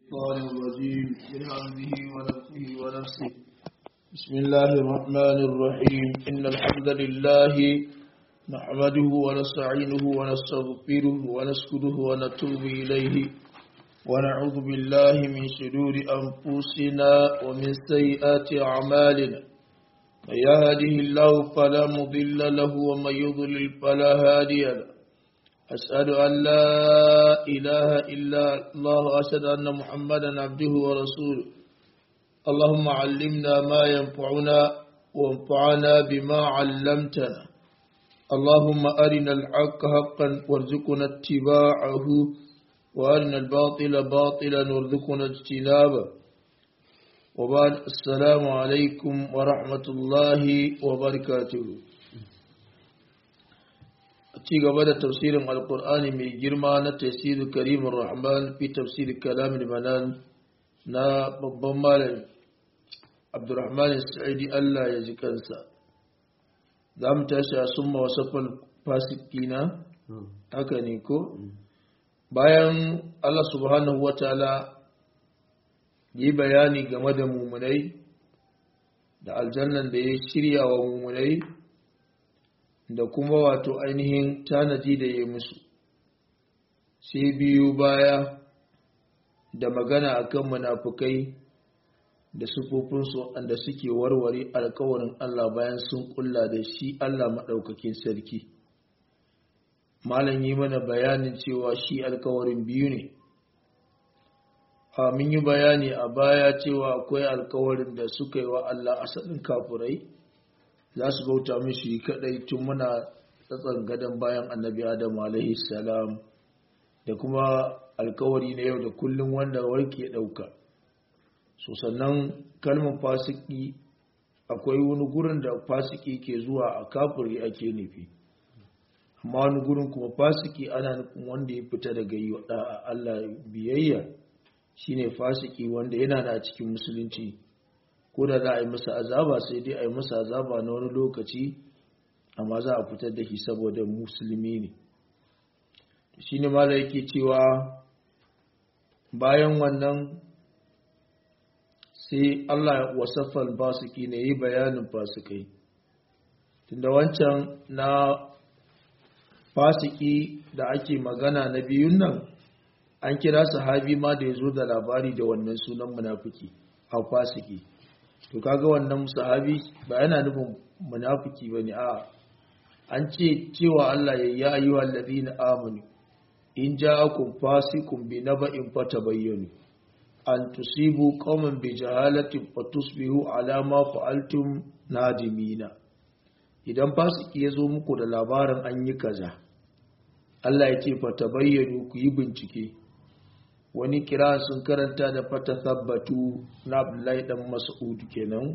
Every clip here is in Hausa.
الشيطان الرجيم من همزه ونفسه ونفسه بسم الله الرحمن الرحيم إن الحمد لله نحمده ونستعينه ونستغفره ونسكده ونتوب إليه ونعوذ بالله من شرور أنفسنا ومن سيئات أعمالنا من يهده الله فلا مضل له ومن يضلل فلا هادي له أشهد أن لا إله إلا الله أشهد أن محمدا عبده ورسوله اللهم علمنا ما ينفعنا وانفعنا بما علمتنا اللهم أرنا الحق حقا وارزقنا اتباعه وأرنا الباطل باطلا وارزقنا اجتنابه وبعد السلام عليكم ورحمة الله وبركاته ci gaba da tafsirin alkur'ani mai girma na tafsirin karimin rahman fi tafsirin kalamin manan na babban malami abdurrahman sa'idi allah ya ji kansa za mu tashi a summa wasafal fasikina haka ne ko bayan allah subhanahu wa ta'ala yi bayani game da mumunai da aljannan da ya shirya wa mumunai da kuma wato ainihin tanadi da ya musu sai biyu baya da magana akan munafukai da sufofinsu wanda suke warware alkawarin Allah bayan sun kulla da shi Allah maɗaukakin sarki malam yi mana bayanin cewa shi alkawarin biyu ne a mun yi bayani a baya cewa akwai alkawarin da suka yi wa Allah asalin kafurai za su bauta mishi kadai tun muna tsatsan gadon bayan annabi adam alaihi salam da kuma alkawari na yau da kullum wanda warke dauka so sannan kalmar fasiki akwai wani gurin da fasiki ke zuwa a kafiri ake nufi amma wani gurin kuma fasiki ana nufin wanda ya fita daga yi wa Allah biyayya shine fasiki wanda yana da cikin musulunci ko da za a yi masa azaba sai dai a yi masa azaba na wani lokaci amma za a fitar da shi saboda musulmi ne shi ne mala yake cewa bayan wannan sai allah wasafal fasiki ne yi bayanin fasikai tunda wancan na fasiki da ake magana na biyun nan an kira sahabi ma da ya zo da labari da wannan sunan munafiki a fasiki to kaga wannan sahabi ba yana nufin munafiki bane a an ce cewa Allah ya yi ayyuhal ladina amanu in ja'akum fasiqun bi naba'in fatabayyanu an tusibu qauman bi jahalatin fatusbihu ala ma fa'altum nadimina idan fasiki ya zo muku da labarin an yi kaza Allah ya ce fatabayyanu ku yi bincike wani kira sun karanta da fata tabbatu na abdullahi dan mas'ud kenan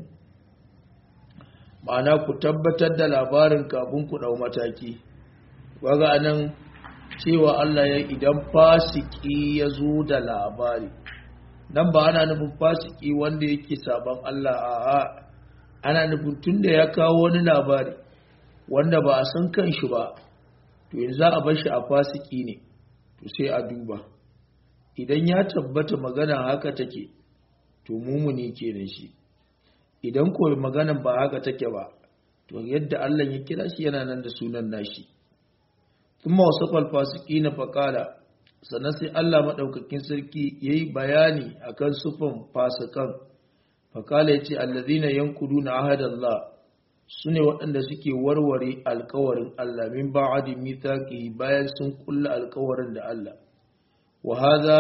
ma'ana ku tabbatar da labarin kafin ku dau mataki waga anan cewa Allah ya idan fasiki ya zo da labari nan ba ana nufin fasiki wanda yake saban Allah a'a ana nufin tunda ya kawo wani labari wanda ba a san kan shi ba to yanzu za a bar shi a fasiki ne to sai a duba idan ya tabbata magana haka take to mumuni kenan shi idan ko maganan ba haka take ba to yadda Allah ya kira shi yana nan da sunan nashi kuma wasafal fasiqina faqala sannan sai Allah madaukakin sarki yayi bayani akan sufan fasikan faqala yace allazina yanquduna ahadallah sune waɗanda suke warware alkawarin Allah min ba'adi mithaqi bayan sun kulla alkawarin da Allah وهذا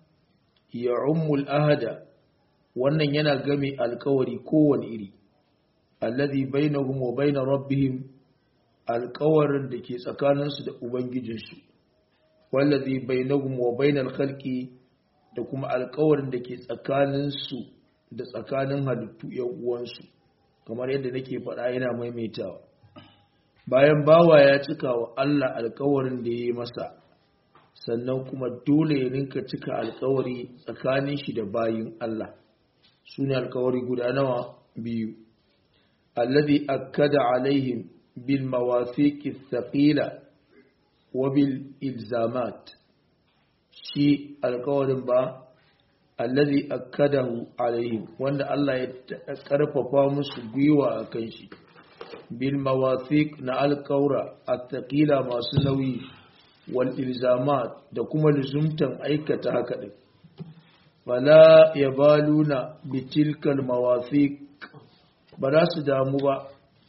يعم الأهد wannan yana game alkawari kowane iri alladhi bainahum wa bain rabbihim alkawarin da ke tsakaninsu da ubangijinsu wallazi bainahum wa bain alkhalqi da kuma alkawarin da ke tsakaninsu da tsakanin halittu yan uwansu kamar yadda nake faɗa yana maimaitawa bayan bawa ya cika wa Allah alkawarin da ya yi masa sannan kuma dole ya rinka cika alkawari tsakanin shi da bayin Allah su ne alkawari guda nawa biyu alladhi akkada alaihim bil mawafiqi thaqila wa bil ilzamat shi alkawarin ba allazi akkadahu alaihim wanda Allah ya karfafa musu gwiwa a kan shi bil mawathiq na alƙaura attaqila masu nauyi wal ilzamat da kuma luzumtan aikata haka din fala yabaluna bitilkal mawathiq ba za su damu ba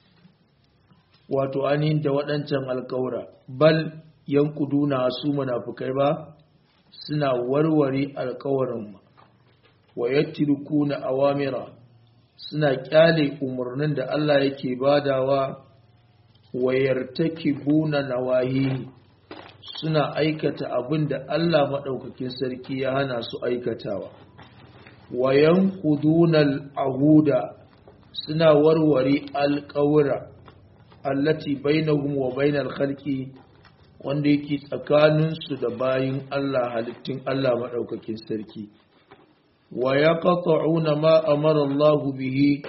wato ainihin da waɗancan alƙaura bal yankuduna su munafukai ba suna warware alƙawarin wa yattirukuna awamira suna kyale umarnin da Allah yake badawa wa yartakibuna nawahi suna aikata abin da Allah maɗaukakin sarki ya hana su aikatawa wa yanquduna al-ahuda suna warware alƙawura allati bainahum wa bainal khalqi wanda yake tsakaninsu da bayin Allah halittun Allah maɗaukakin sarki wa ya ƙaƙa'una ma amara Allah bihi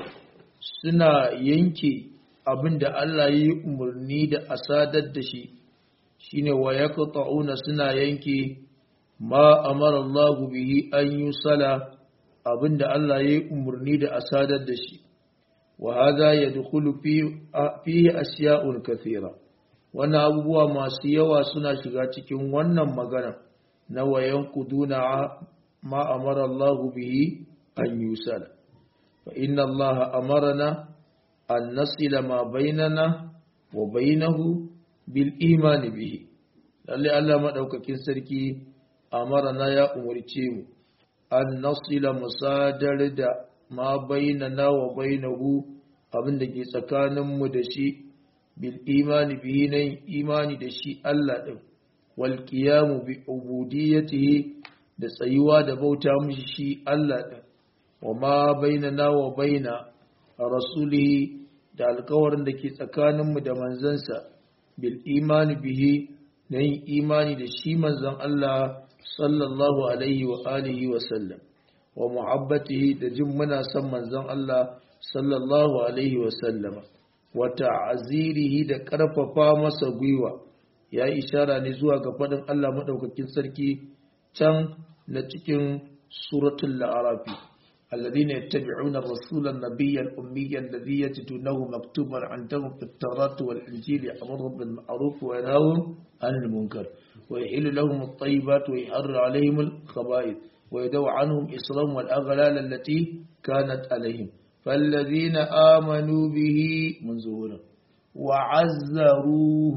suna yanke abinda Allah ya yi umarni da a sadar da shi shine wa ya ƙaƙa'una suna yanke ma amara Allah bihi an yi sala abinda Allah ya yi umarni da a sadar da shi wa hada ya dukulu fiye asiya'un kathira wannan abubuwa masu yawa suna shiga cikin wannan magana na wayan kuduna ma amara Allah bihi an yusala fa inna Allah amarana an nasila ma bainana wa bainahu bil imani bihi lalle Allah madaukakin sarki amarana ya umarce mu an nasila musadar da ma bainana wa bainahu abin da ke tsakaninmu da shi bil imani bihi nan imani da shi Allah ɗin wal qiyamu bi ubudiyyatihi da tsayuwa da bauta mishi shi Allah ɗin wa ma bainana wa baina rasulihi da alkawarin da ke tsakaninmu da manzansa bil imani bihi na yin imani da shi manzon Allah sallallahu alaihi wa alihi wa sallam wa muhabbatihi da jin muna son manzon Allah sallallahu alaihi wa sallama wa ta'azirihi da karfafa masa gwiwa ya yi ishara ne zuwa ga faɗin Allah madaukakin sarki can na cikin suratul la'arafi الذين يتبعون الرسول النبي الأمي الذي يجدونه مكتوبا عندهم في التوراة والإنجيل يأمرهم بالمعروف وينهاهم عن المنكر ويحل لهم الطيبات ويحر عليهم الخبائث ويدو عنهم إصرهم والأغلال التي كانت عليهم فالذين آمنوا به منزولا وعزروه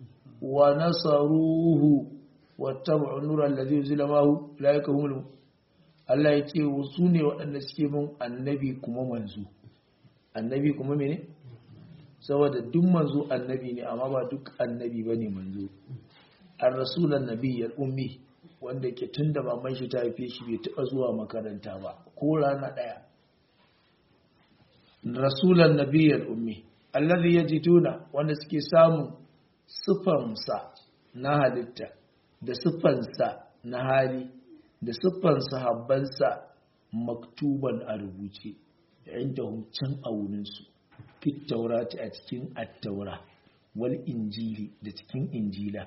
ونصروه واتبعوا النور الذي ينزل معه أولئك هم المؤمنون Allah ya ce su ne waɗanda suke bin annabi kuma manzo annabi kuma mene saboda duk manzo annabi ne amma ba duk annabi ba ne manzo an rasulan nabi ummi wanda ke tun da maman shi ta haife shi bai taɓa zuwa makaranta ba ko rana ɗaya rasulan nabi ummi allazi yajiduna wanda suke samun siffansa na halitta da siffansa na hali da siffan sahabbansa maktuban a rubuce inda can a wurinsu fit taurati a cikin attaura wal injili da cikin injila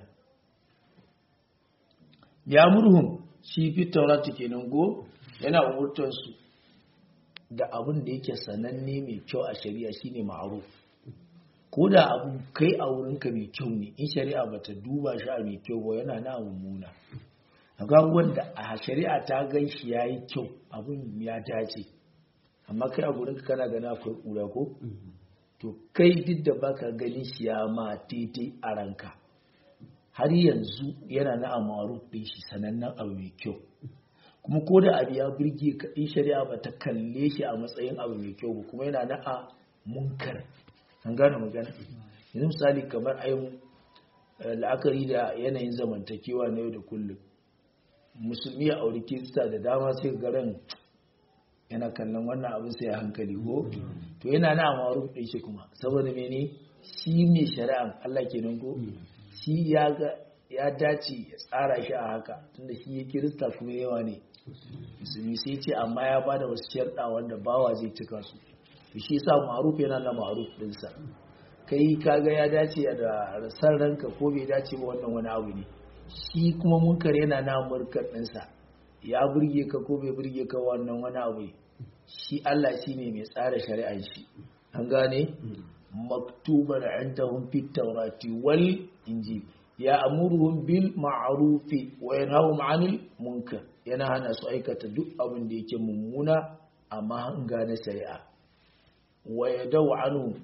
ya murhun shi fit taurati kenan go yana umurtansu da abin da yake sananne mai kyau a shari'a shine ma'aruf ko da abu kai a wurinka mai kyau ne in shari'a bata duba shi a mai kyau ba yana na mummuna ga wanda a shari'a ta gan shi ya yi kyau abin ya dace amma kai a gurin ka kana gana akwai ƙura ko to kai duk da baka ganin shi ya ma daidai a ranka har yanzu yana na amaru ɗin shi sanannen abu mai kyau kuma ko da abu ya birge ka in shari'a ba ta kalle shi a matsayin abu mai kyau ba kuma yana na a munkar an gane magana yanzu misali kamar ayin la'akari da yanayin zamantakewa na yau da kullum musulmi a auri kirista da dama sai garin yana kallon wannan abin sai a hankali ko to yana na amaru ɗin shi kuma saboda mene shi ne shari'an Allah kenan ko shi ya ga ya dace ya tsara shi a haka tunda shi ya kirista kuma yawa ne musulmi sai ce amma ya bada wasu sharɗa wanda bawa zai cika su to shi yasa ma'ruf yana na ma'ruf ɗinsa kai kaga ya dace da san ranka ko bai dace ba wannan wani abu ne shi kuma munkar yana na murkar ɗinsa ya burge ka ko bai burge ka wannan wani abu shi Allah shine mai tsara shari'ar shi an gane maktuban indahum fit tawrati wal injil ya amuruhum bil ma'rufi wa yanhahum 'anil munkar yana hana su aikata duk abin da yake mummuna amma hanga na shari'a wa yadau anhu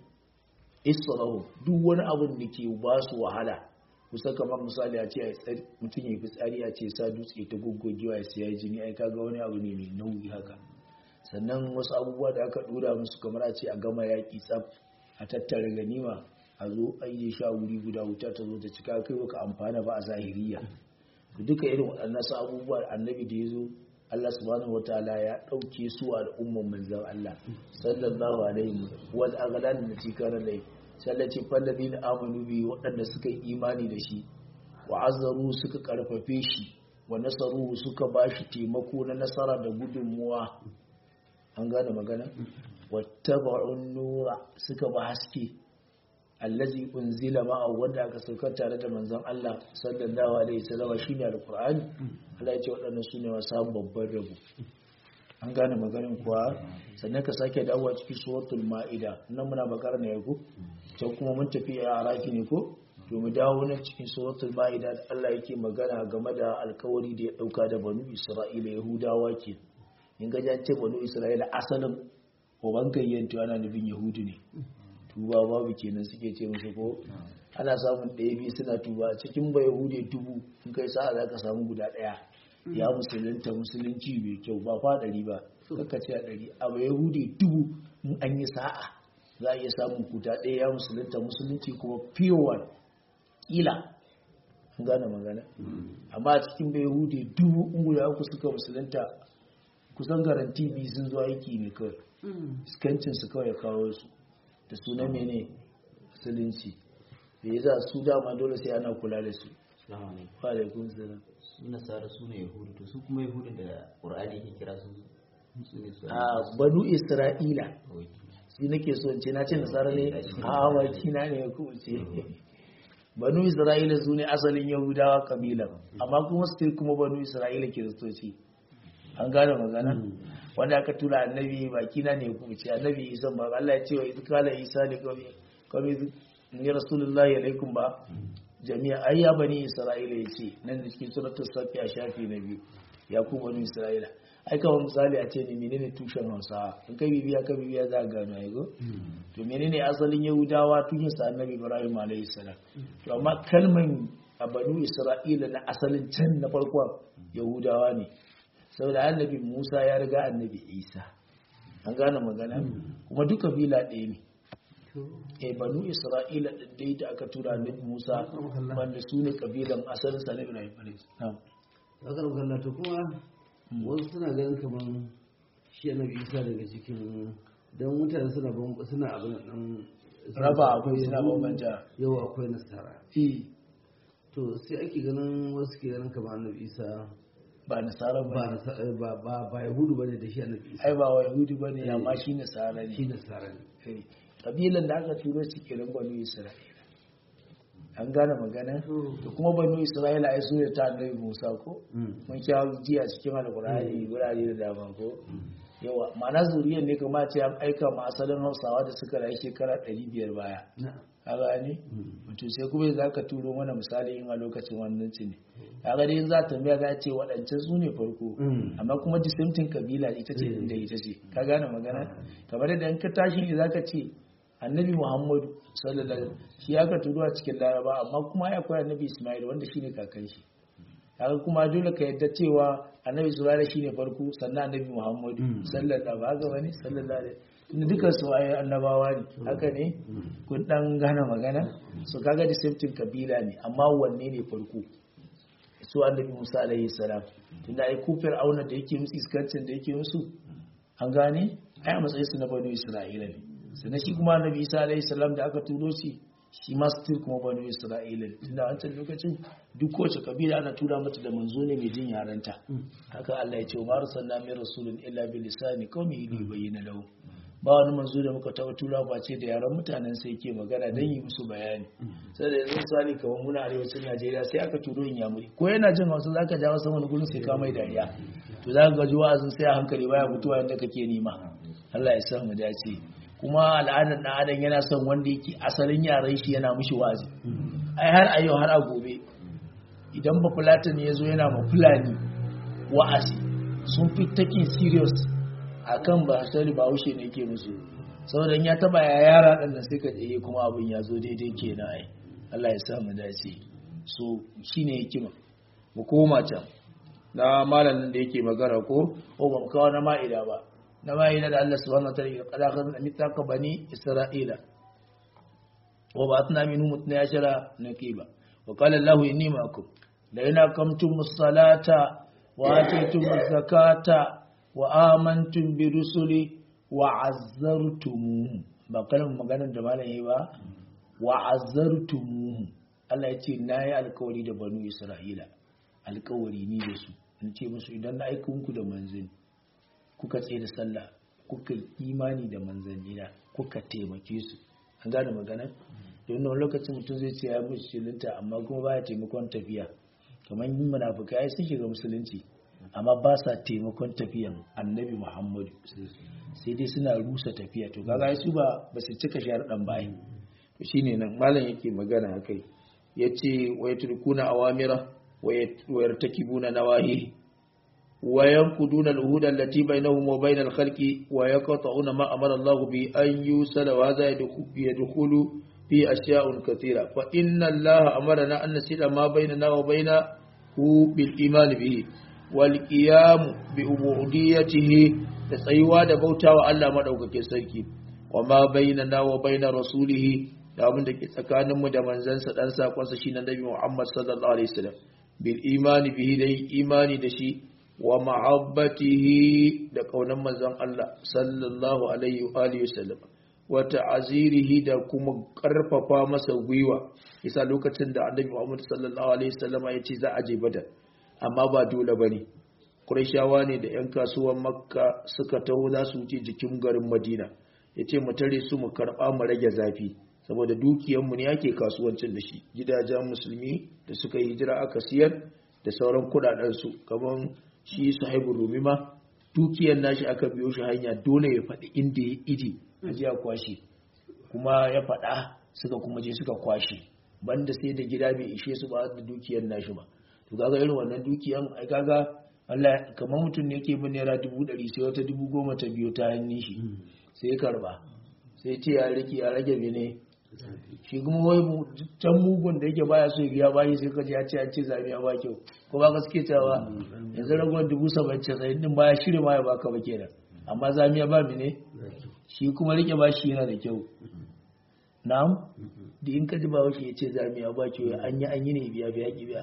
israhu duk wani abin da ke ba su wahala kusa kamar misali a ce mutum ya fi tsari a ce sa dutse ta goggogewa ya siya jini ai kaga wani abu ne mai nauyi haka sannan wasu abubuwa da aka dora musu kamar a ce a gama yaƙi tsaf a tattara ganima a zo an yi sha wuri guda wuta ta zo ta cika kai baka amfana ba a zahiriya duka irin waɗannan su abubuwa annabi da ya zo Allah subhanahu wataala ya ɗauke su a al'umman manzon Allah sallallahu alaihi wa aghalan da tikara lai sallaci fallabi na amanu bi waɗanda suka yi imani da shi wa azzaru suka karfafe shi wa nasaru suka bashi taimako na nasara da gudunmuwa an gane magana wattaba'un nura suka ba haske allazi unzila ma'a wanda aka saukar tare da manzon Allah sallallahu alaihi wasallam shine alqur'ani Allah ya ce waɗannan sune masu babban rabo an gane maganin kuwa sannan ka sake dawowa cikin suratul ma'ida nan muna bakar ne ko can kuma mun tafi a arafi ne ko to mu dawo nan cikin suratul ma'ida da Allah yake magana game da alkawari da ya dauka da banu isra'ila yahudawa ke in ga ce banu isra'ila asalin uban gayyanto ana nufin yahudu ne tuba babu kenan suke ce musu ko ana samun ɗaya biyu suna tuba cikin ba yahude dubu in kai sa'a za ka samu guda ɗaya ya musulunta musulunci mai kyau ba fa ɗari ba kakka ce a ɗari a ba yahude dubu in an yi sa'a za a iya samun kuta ɗaya ya musulunta musulunci kuma fiyowan ƙila an gane magana amma a cikin ba yahude dubu in guda uku suka musulunta kusan garanti biyu sun zo aiki ne kawai iskancinsu kawai ya kawo su da suna mene musulunci da ya za su dama dole sai ana kula da su ba da kun salam su nasara su ne yahudu to su kuma yahudu da ƙur'ani ke kira su su ne su a banu isra'ila shi nake so in ce na ce nasara ne a waki na ne ku ce banu isra'ila su ne asalin yahudawa kabila amma kuma su kuma banu isra'ila kiristoci an gane magana wanda aka tura annabi baki na ne ku ce annabi isa ba Allah ya ce wa idh qala isa li qawmi qawmi ni rasulullahi alaikum ba jami'a ai ya bani isra'ila yace nan da cikin suratul safi a shafi na biyu ya ku bani isra'ila ai kawai misali a ce ne menene tushen hausa in kai bibiya ka bibiya za ka gano ai go to menene asalin yahudawa tushen sa annabi ibrahim alaihi salam to amma kalman a banu isra'ila na asalin can na farkon yahudawa ne saboda annabi Musa ya riga annabi Isa an gane magana kuma duk kabila ɗaya ne eh banu Isra'ila din dai da aka tura annabi Musa wanda su ne kabilan asalin sa na Ibrahim alayhi salam haka da kalla to kuma wasu suna ganin kaman shi annabi Isa daga cikin dan mutane suna ban suna abin nan raba akwai suna bambanta yau akwai nasara eh to sai ake ganin wasu ke ganin kamar annabi Isa ba nasara ba ba ba ba yahudu bane da shi annabi isa ai ba wa yahudi bane amma shi nasara shi ne nasara ne Eh, kabilan da aka turo su kenan banu isra'ila an gane magana to kuma banu isra'ila ai su ne ta annabi musa ko mun kya jiya cikin alkur'ani wurare da dama ko yawa ma'ana zuriyar ne kuma ce an aika ma asalin hausawa da suka rayu shekara 500 baya na'am ka gane mutum sai kuma za ka turo mana misali in a lokacin wannan ne ka gani in za ta tambaya za ce waɗancan su ne farko amma kuma disemtin kabila ita ce inda ita ce ka gane magana kamar yadda in ka tashi ne za ka ce annabi muhammadu sallallahu alaihi wasallam shi aka turo a cikin laraba amma kuma ya akwai annabi ismail wanda shine kakan shi kaga kuma dole ka yadda cewa annabi ismail shine farko sannan annabi muhammadu sallallahu alaihi wasallam sallallahu alaihi wasallam duka su ayi annabawa ne haka ne kun dan gane magana so kaga disemtin kabila ne amma wanne ne farko su annabi musa alaihi salam tunda ai kufir auna da yake musu iskancin da yake musu an gane ai a matsayin su na banu isra'ila ne sannan shi kuma annabi isa alaihi salam da aka turo shi shi ma still kuma banu isra'ila ne tunda a wancan lokacin duk kowace kabila ana tura mata da manzo ne mai jin yarenta haka Allah ya ce ma arsalna min rasulin illa bi lisani qaumihi li bayyana lahu ba wani manzo da muka taɓa tura ba ce da yaran mutanen sai ke magana don yi musu bayani sai da yanzu misali kamar muna arewacin najeriya sai aka turo in yamuri ko yana jin hausa zaka ja wasu wani gurin sai ka mai dariya to za ka ga wa'azin sai a hankali baya mutuwa yadda kake nema Allah ya sa mu dace kuma al'adar ɗan adam yana son wanda yake asalin yaran shi yana mishi wa'azi ai har a yau har a gobe idan ba fulatan ya zo yana ma fulani wa'azi sun fi taking serious akan ba sani ba haushe ne ke musu saboda in ya taba ya yara ɗan nan sai ka tsaye kuma abin ya zo daidai kenan ai Allah ya sa mu dace so shine hikima mu koma can na malamin da yake magana ko ko ba mu kawo na ma'ida ba na ma'ida da Allah subhanahu wa ta'ala ya kada kan mitaka bani isra'ila wa ba'athna minhum 12 naqiba wa qala Allahu inni ma'akum la in aqamtumus salata wa ataytumuz zakata wa amantum bi rusuli wa azzartumuhum ba kalmar maganar da malam yayi ba wa azzartumuhum Allah ya ce na yi alkawari da banu Isra'ila alkawari ni da su in ce musu idan na aika muku da manzanni kuka tsaye da sallah kuka imani da manzannina kuka taimake su an gane magana don wani lokacin mutum zai ce ya musulunta amma kuma baya taimakon tafiya kamar yin munafukai sun shiga musulunci amma ba sa taimakon tafiyan annabi muhammadu sai dai suna rusa tafiya to kaga su ba ba su cika sharaɗan bayan to shine nan malam yake magana akai yace wa yatrukuna awamira wa yartakibuna nawahi wa yanquduna al-uhud allati bainahum wa bain al-khalqi wa yaqta'una ma amara Allah bi an yusala wa hadha yadkhulu fi ashya'un kathira fa inna Allah amarna an nasila ma bainana wa bainahu bil iman bihi wal qiyam bi ubudiyyatihi da tsayuwa da bautawa Allah madaukakin sarki wa ma bainana wa bain rasulihi da abin da ke tsakaninmu da manzansa dan sakonsa shi na Nabi Muhammad sallallahu alaihi wasallam bil imani bihi da imani da shi wa ma'abbatihi da kaunan manzon Allah sallallahu alaihi wa alihi wasallam wa ta'azirihi da kuma karfafa masa gwiwa isa lokacin da Annabi Muhammad sallallahu alaihi wasallam ya ce za a je Badar amma ba dole bane Qurayshawa ne da 'yan kasuwan Makka suka taho za su wuce jikin garin Madina yace mu tare su mu karba mu rage zafi saboda dukiyanmu ne ake kasuwancin da shi gidajen musulmi da suka yi hijira aka siyar da sauran kudadensu kamar shi sahibu rumi ma dukiyan nashi aka biyo shi hanya dole ya faɗi inda ya iji a ji a kwashe kuma ya faɗa suka kuma je suka kwashe banda sai da gida bai ishe su ba da dukiyan nashi ba to kaga irin wannan dukiyan ai kaga Allah kamar mutum ne yake bin naira dubu ɗari sai wata dubu goma ta biyo ta hannun shi sai karba sai ce ya rike ya rage bene shi kuma wai can mugun da yake baya so biya bayi sai kaji ya ce an ce zami a ba kyau ko ba ka suke cewa yanzu ragowar dubu saba'in casa'in din baya shirya ma ya baka ba kenan amma zami ya ba mi ne shi kuma rike ba shi yana da kyau na'am da in kaji ba shi ya ce zami ya ba kyau an yi an yi ne biya biya ki biya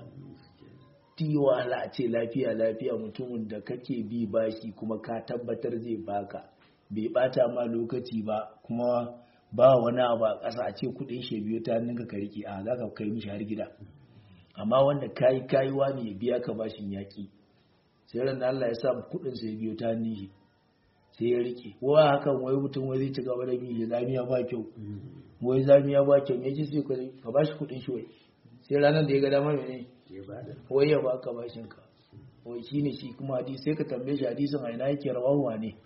ti wahala a ce lafiya lafiya mutumin da kake bi bashi kuma ka tabbatar zai baka bai bata ma lokaci ba kuma ba wani abu a ƙasa a ce kudin shi biyu ta ninka ka rike a za ka kai mishi har gida amma wanda kayi kayi wani ya biya ka bashin yaƙi sai ran da Allah ya sa kudin sai biyu ta nishi sai ya rike wa hakan wai mutum wai zai ci gaba da bi zamiya ba kyau wai zamiya ba kyau ya ji sai ka bashi kudin shi wai sai ranar da ya ga dama ne wai ya baka bashin ka wai shine shi kuma hadisi sai ka tambaye shi hadisin a ina yake rawahu ne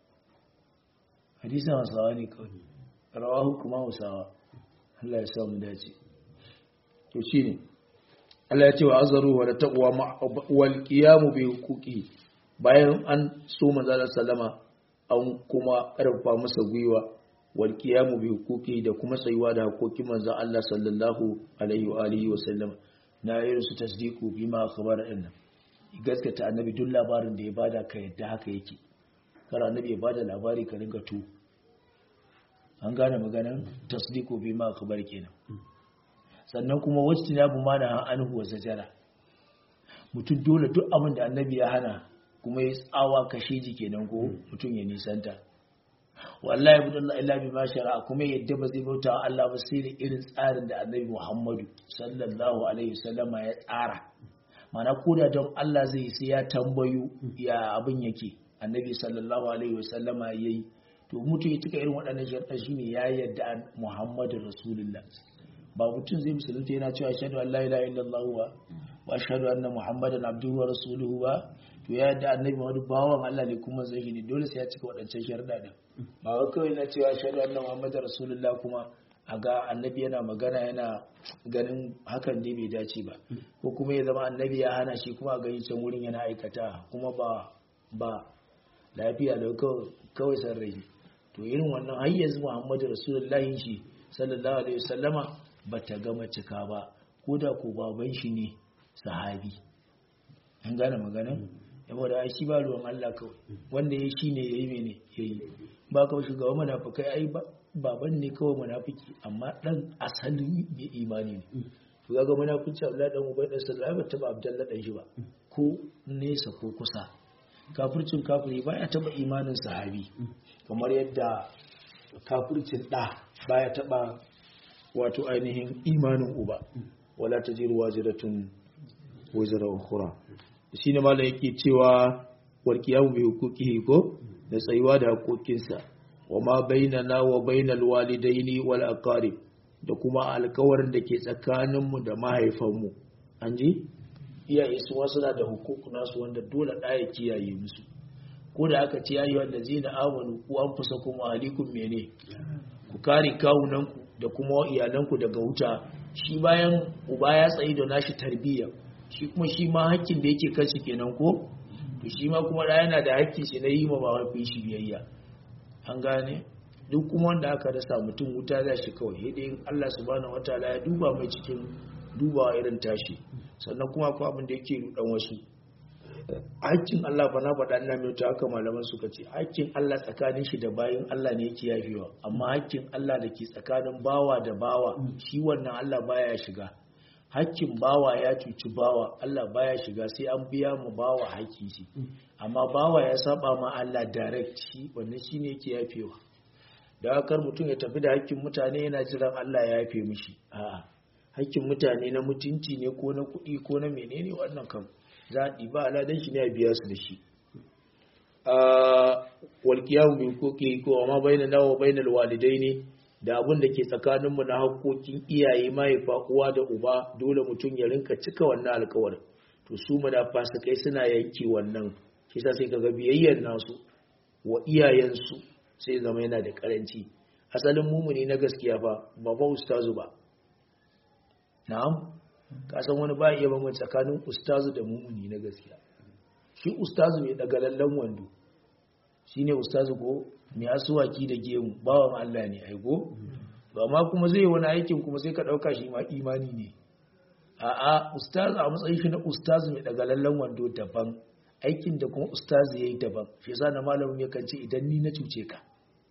hadisin hasawa ne kawai rawahu kuma hausawa Allah ya samu dace to shine Allah ya ce wa azaru wa taqwa wal qiyam bi huquqi bayan an so manzo sallama an kuma karfafa masa gwiwa wal qiyam bi huquqi da kuma tsayuwa da hakokin manzo Allah sallallahu alaihi wa alihi wa sallam na irin su tasdiqu bima khabara inna gaskata annabi duk labarin da ya bada ka yadda haka yake kar annabi ya bada labari ka ringa tu an gane maganan tasdiqu bima khabar kenan sannan kuma wajtinabu ma na anhu wa zajara mutum dole duk abin da annabi ya hana kuma ya tsawa kashe ji kenan ko mutum ya nisanta wallahi budallah illa bi ma shara'a kuma yadda ba zai bauta wa Allah ba sai da irin tsarin da annabi Muhammadu sallallahu alaihi wasallama ya tsara mana koda don Allah zai sai ya tambayo ya abin yake annabi sallallahu alaihi wasallama yayi to mutum ya tuka irin waɗannan sharɗa shine ya yadda Muhammadu Rasulullah ba mutum zai musulunta yana cewa ashhadu an la ilaha illallah wa wa ashhadu anna muhammadan abduhu wa rasuluhu ba to ya yadda annabi Muhammadu bawan Allah ne kuma zai ne dole sai ya cika waɗancan sharuɗa din ba wai kawai na cewa sharuɗa annabi Muhammadu Rasulullah kuma a ga annabi yana magana yana ganin hakan ne bai dace ba ko kuma ya zama annabi ya hana shi kuma a gani can wurin yana aikata kuma ba ba lafiya da kawai san rai to irin wannan har yanzu Muhammadu Rasulullahi shi sallallahu alaihi wasallama bata gama cika ba ko da ko baban shi ne sahabi an gane magana yabo da shi ba ruwan Allah kawai wanda ya shi ne yayi mene yayi ba kawai shugaban munafikai ai baban ne kawai munafiki amma dan asalin bai imani ne to ga munafici Abdullahi dan Ubay dan Sallallahu ba taba Abdullahi dan shi ba ko nesa ko kusa kafircin kafiri baya taba imanin sahabi kamar yadda kafircin da baya taba wato ainihin imanin uba wala tajiru waziratun wazira ukhra shine mallan yake cewa warkiyamu bi hukukihi ko da tsayuwa da hakokinsa wa ma bainana wa bainal walidaini wal aqarib da kuma alkawarin da ke tsakaninmu da mahaifanmu an ji iyaye su wasu na da hukuku nasu wanda dole ɗaya kiyaye musu ko da aka ce yayi wanda zai na amanu ku an fusa kuma alikun mene ku kare kawunanku da kuma iyalanku daga wuta shi bayan uba ya tsayi da nashi tarbiyya shi kuma shi ma hakkin da yake kanshi kenan ko to shi ma kuma da yana da hakkin shi na yi ma mahaifin shi biyayya an gane duk kuma wanda aka rasa mutum wuta za shi kawai sai dai Allah subhanahu wataala ya duba mai cikin dubawa irin tashi sannan kuma akwai abin da yake rudan wasu hakkin Allah ba na faɗa ina mai haka malaman suka ce hakkin Allah tsakanin shi da bayin Allah ne yake yafewa amma hakkin Allah da ke tsakanin bawa da bawa shi wannan Allah baya shiga hakkin bawa ya cuci bawa Allah baya shiga sai an biya mu bawa hakki shi amma bawa ya saba ma Allah direct shi wannan shine yake yafewa da akar mutum ya tafi da hakkin mutane yana jiran Allah ya yafe mishi a'a hakkin mutane na mutunci ne ko na kuɗi ko na menene wannan kam za a ɗiba aladan shi ne a biya su da shi walƙiyahu min koke ko amma baina nawa bainal walidai ne da abin da ke tsakaninmu na haƙoƙin iyaye mahaifa uwa da uba dole mutum ya rinka cika wannan alkawarin to su fasikai suna yanke wannan shi sa sai kaga biyayyar nasu wa iyayensu sai zama yana da karanci asalin mumuni na gaskiya fa ba ba ustazu ba na'am ka san wani ba iya bambanta tsakanin ustazu da mumuni na gaskiya shi ustazu mai daga lallan wando shine ustazu ko mai asuwaki da gemu bawan Allah ne aiko to amma kuma zai wani aikin kuma sai ka dauka shi ma imani ne a'a ustazu a matsayin shi na ustazu mai daga lallan wando daban aikin da kuma ustazu yayi daban shi yasa na malamin ya kance idan ni na cuce ka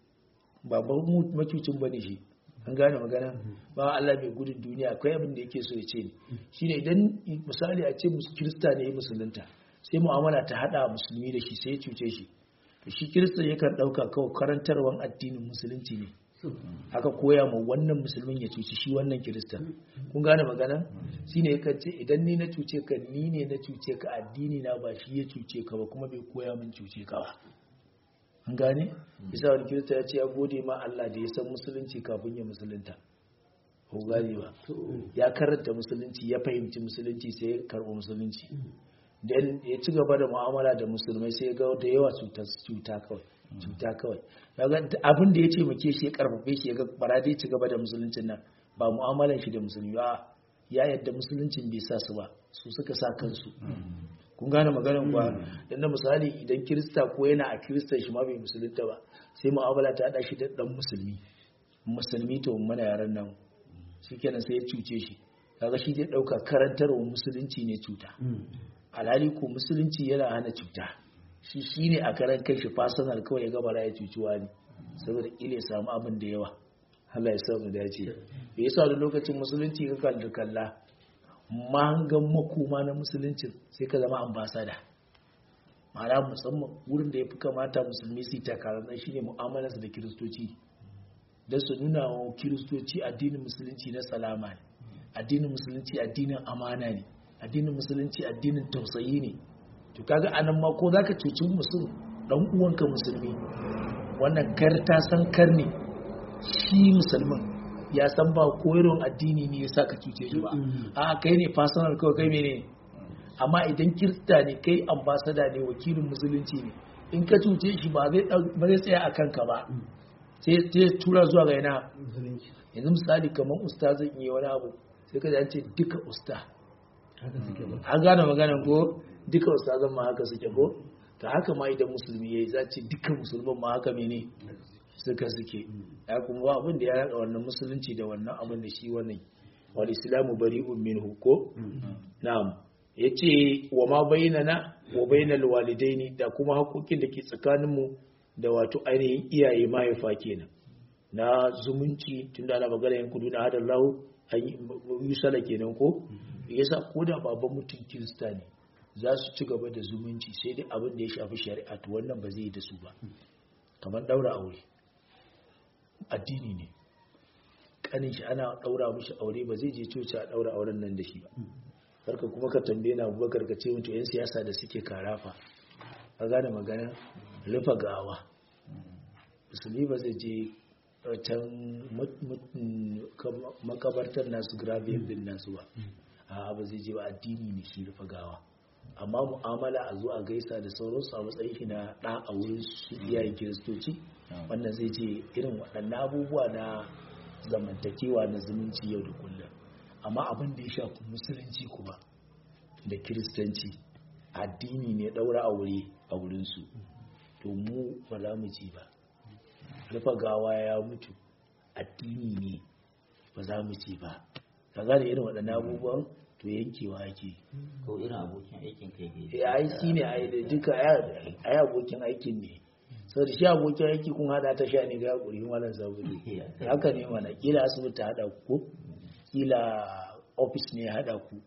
ba ba macucin bane shi an gane magana ba Allah mai gudun duniya akwai abin da yake so ya ce ni shine idan misali a ce kirista ne musulunta sai mu'amala ta hada musulmi da shi sai ya cuce shi to shi kirista yakan dauka kawai karantarwan addinin musulunci ne aka koya ma wannan musulmin ya cuci shi wannan kirista kun gane magana shine yakan ce idan ni na cuce ka ni ne na cuce ka addini na ba shi ya cuce ka ba kuma bai koya min cuce ka ba an gane bisa wani kirista ya ce ya gode ma Allah da ya san musulunci kafin ya musulunta ko gane ba ya karanta musulunci ya fahimci musulunci sai ya karɓi musulunci dan ya ci gaba da mu'amala da musulmai sai ya ga da yawa cuta kawai cuta kawai abin da ya ce muke shi ya karfafe shi ya ga bara dai ci gaba da musuluncin nan ba mu'amalan shi da musulmi ba ya yadda musuluncin bai sa su ba su suka sa kansu kun gane maganar kuwa dan na misali idan kirista ko yana a kiristan shi ma bai musulunta ba sai mu'amala ta hada shi da dan musulmi musulmi to mana yaran nan shikenan sai ya cuce shi kaga shi zai dauka karantarwa musulunci ne cuta alhali ko musulunci yana hana cuta shi shine a karan kai shi fasanar kawai ya gaba ya cuci wani saboda kila ya samu abin da yawa Allah ya samu dace me yasa da lokacin musulunci ka kalli kalla mahangan makoma na musuluncin sai ka zama ambasada ma'ana musamman wurin da ya fi kamata musulmi su yi takarar shi ne mu'amalarsa da kiristoci don su nuna wa kiristoci addinin musulunci na salama ne addinin musulunci addinin amana ne addinin musulunci addinin tausayi ne to kaga anan ma ko zaka cuci musul dan uwanka musulmi wannan kar ta san kar ne shi musulmin ya san ba koyarwar addini ne ya sa ka cuce shi ba a kai ne personal kawai kai mene amma idan kirista ne kai ambasada ne wakilin musulunci ne in ka cuce shi ba zai ɗau- ba zai tsaya a kanka ba sai sai tura zuwa ga yana musulunci yanzu misali kamar usta zan iya wani abu sai ka ji an ce duka usta haka suke ba an gane maganan ko duka ustazan ma haka suke ko ta haka ma idan musulmi yayi za ce duka musulman ma haka mene suka suke ya kuma ba abin da ya raka wannan musulunci da wannan abin da shi wannan wal islamu bari'un minhu ko na'am yace wa ma bainana wa bainal walidaini da kuma hakokin da ke tsakanin mu da wato ainihin iyaye mahaifa kenan na zumunci tunda ana magana yan kudu na hadar lahu an yi yusala kenan ko yasa ko da baban mutum kirista ne za su ci gaba da zumunci sai dai abin da ya shafi shari'a to wannan ba zai yi da su ba kamar daura aure addini ne kanin shi ana daura mishi aure ba zai je coci a daura auren nan da shi ba karka kuma ka tambaye na abubakar ka ce mutu yan siyasa da suke karafa ka gane magana rufa gawa musulmi ba zai je can mut- mut- kam- makabartar nasu grave din nasu ba a ba zai je ba addini ne shi rufa gawa amma mu'amala a zo a gaisa da sauransu a matsayin shi na ɗa a wurin su iyayen kiristoci wannan zai je irin waɗannan abubuwa na zamantakewa na zumunci yau da kullum amma abin da ya shafi musulunci kuma da kiristanci addini ne ɗaura aure a wurinsu to mu ba za mu ci ba rufa gawa ya mutu addini ne ba za mu ci ba ka gane irin waɗannan abubuwan to yankewa ake ko irin abokin aikin kai ke ya ai shi ne ai da duka ai abokin aikin ne sau da shi abokin aiki kun hada ta sha ne ga hakuri wannan sabuli haka ne mana kila asibiti hada ku ko kila office ne ya hada ku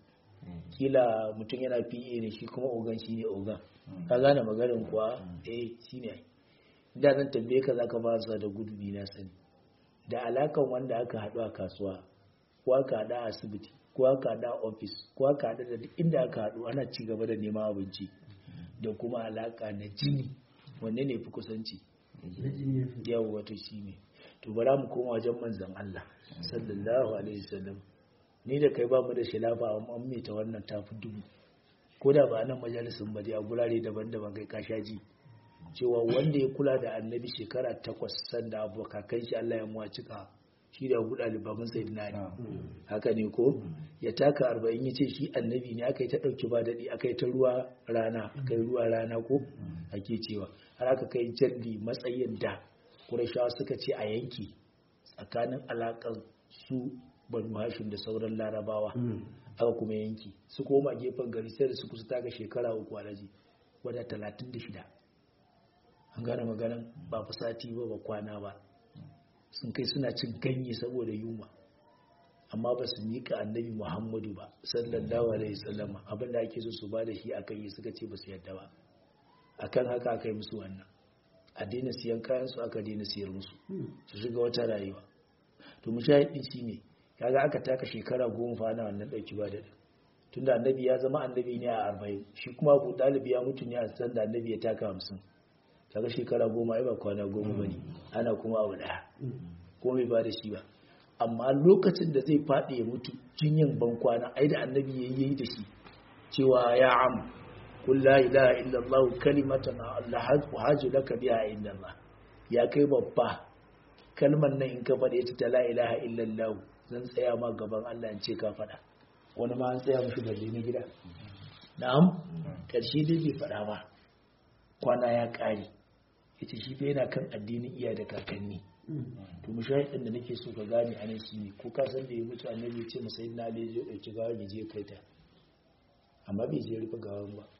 kila mutum yana PA ne shi kuma ogan shi ne ogan ka gane maganin kuwa eh shi ne da zan tambaye ka zaka ba su da gudu ni na sani da alakan wanda aka haɗu a kasuwa ko aka haɗu a asibiti ko aka haɗu a ofis ko aka haɗu da duk inda aka haɗu ana ci gaba da neman abinci da kuma alaka na jini wanne ne fi kusanci na jini ya fi yau wato shi ne to bara mu koma wajen manzan Allah sallallahu alaihi wasallam ni da kai ba mu da shilafa amma an mai ta wannan tafi dubu ko da ba nan majalisin ba dai a gurare daban-daban kai ka sha ji cewa wanda ya kula da annabi shekara takwas sanda abu kakan shi Allah ya muwa cika shi da abu ɗalibamin sai na ne haka ne ko ya taka arba'in ya ce shi annabi ne aka yi ta ɗauki ba daɗi aka yi ta ruwa rana aka yi ruwa rana ko ake cewa har aka kai jalli matsayin da ƙurashawa suka ce a yanki tsakanin alaƙar su banu hashim da sauran larabawa aka kuma yanki su koma gefen gari sai da su kusa taka shekara uku alaji wadda talatin da shida an gane maganan ba fa sati ba ba kwana ba sun kai suna cin ganye saboda yunwa amma ba su miƙa annabi muhammadu ba sallallahu alaihi sallama abinda ake so su ba da shi akan yi suka ce ba su yadda ba akan haka aka yi musu wannan a daina siyan kayan su aka daina siyar musu su shiga wata rayuwa to mushahidi shi ne kaga aka taka shekara goma fa ana wannan ɗauki ba da tunda annabi ya zama annabi ne a arba'in shi kuma abu ɗalibi ya mutu ne a san da annabi ya taka hamsin kaga shekara goma ai ba kwana goma bane ana kuma abu daya ko bai ba da shi ba amma lokacin da zai faɗi ya mutu jinyan ban kwana ai da annabi yayi yayi da shi cewa ya am qul la ilaha illa allah kalimatan allah haju laka biha inda allah ya kai babba kalmar nan in ka faɗe ta la ilaha illa allah zan tsaya ma gaban Allah in ce ka faɗa wani ma an tsaya mishi balle na gida na'am karshe dai bai faɗa ba kwana ya ƙare ita shi fa yana kan addinin iya da kakanni to mushahidin da nake so ka gane anan shi ne ko ka san da ya mutu annabi ya ce masa na ali ya dauki gawa ya je kai ta amma bai je rufe gawan ba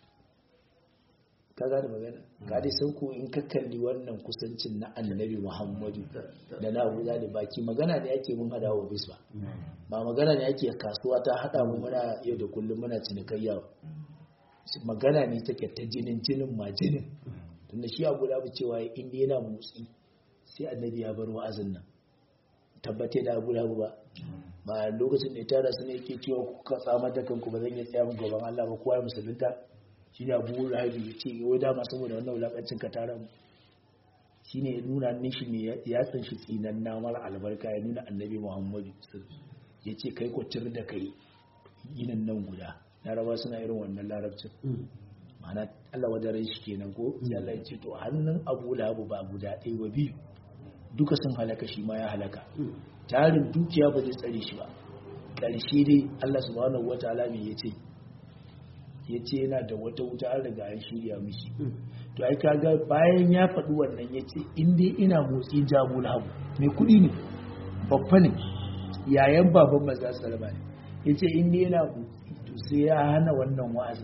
ka gane magana ka dai san ko in ka kalli wannan kusancin na annabi muhammadu da na abu da baki magana ne ake mun hada wa bis ba ba magana ne ake kasuwa ta hada mu muna yau da kullum muna cinikayya magana ne take ta jinin jinin ma jinin tunda shi abu da cewa inda yana motsi sai annabi ya bar wa'azin nan tabbate da abu da ba ba lokacin da ya tara su ne yake cewa kuka tsamar da kanku ba zan iya tsaya gaban Allah ba kowa ya musulunta shi ne abu rahabi ya ce yau dama saboda wannan wulakancin ka tara mu shi ne ya nuna nishi ne ya san shi tsinan namar albarka ya nuna annabi muhammadu ya ce kai kwatar da kai yinin nan guda laraba suna irin wannan larabcin ma'ana Allah wadarai shi kenan ko sai Allah ya ce to hannun Abu Lahab ba guda ɗaya ba biyu duka sun halaka shi ma ya halaka tarin dukiya ba zai tsare shi ba ƙarshe dai Allah subhanahu wataala me yace yace yana da wata wuta an riga an shirya mishi to ai kaga bayan ya faɗi wannan yace in dai ina motsi jabu Lahab mai kuɗi ne babba ne yayan baban maza salama ne yace in dai yana motsi to sai ya hana wannan wa'azin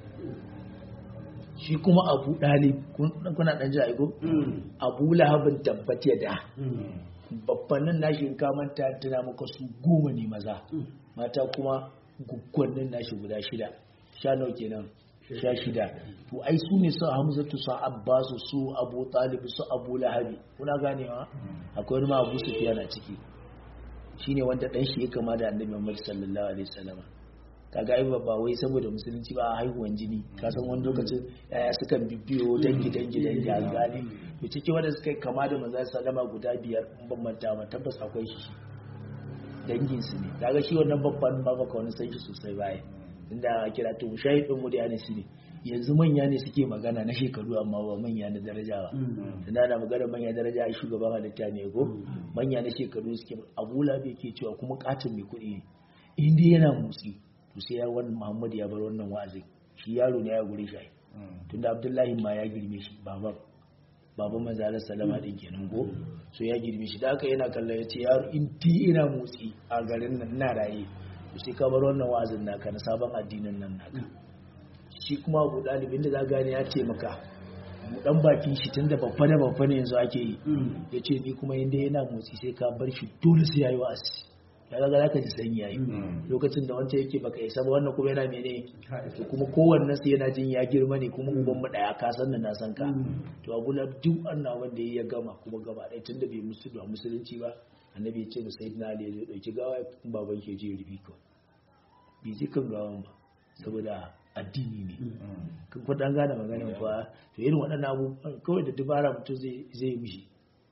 shi kuma abu ɗalib kuna ɗan ji aiko abu lahabin tabbat ya da babbanin nashi in kamanta tana maka su goma ne maza mata kuma guggwannin nashi guda shida sha nau kenan sha shida to ai su ne su hamzatu su abbasu su abu talib su abu lahabi kuna ganewa akwai wani ma abu sufiya na ciki shine wanda ɗan shi ya kama da annabi muhammad sallallahu alaihi wasallam kaga ai ba wai saboda musulunci ba a haihuwan jini ka san wani lokacin yaya sukan bibiyo dangi dangi dangi a gane to ciki wanda suka yi kama da manzo sallama guda biyar in ban manta ba tabbas akwai shi dangin su ne kaga shi wannan babban ba baka wani san shi sosai baya inda kira to shahidin mu da yana shi ne yanzu manya ne suke magana na shekaru amma ba manya na daraja ba tunda na magana manya daraja a shugaban halitta ne ko manya na shekaru suke abula bai ke cewa kuma katin mai kuɗi ne in dai yana motsi to sai ya wani Muhammad ya bar wannan wa'azin shi yaro ne ya gure shi tunda Abdullahi ma ya girme shi baban baban manzalar salama din kenan go so ya girme shi da haka yana kallon ya ce yaro in ti ina motsi a garin nan na raye to sai ka bar wannan wa'azin naka na sabon addinin nan naka shi kuma abu dalibin da za gane ya ce maka dan bakin shi tunda babba da babba ne yanzu ake yi ya ce ni kuma inda yana motsi sai ka bar shi dole sai ya yi wa'azi ya ga za ka ji sanyi yayi lokacin da wancan yake baka isa ba wannan kuma yana mene to kuma kowanne sai yana jin ya girma ne kuma uban mu daya ka san da na san ka to abu la duk annabi wanda ya gama kuma gaba ɗaya tunda bai musu da musulunci ba annabi ya ce mu sayyidina ali ya dauki gawa baban ke je rubi ko bai ji kan gawan ba saboda addini ne kan kudan gane maganin fa to irin waɗannan abubuwan kawai da dubara mutum zai zai mishi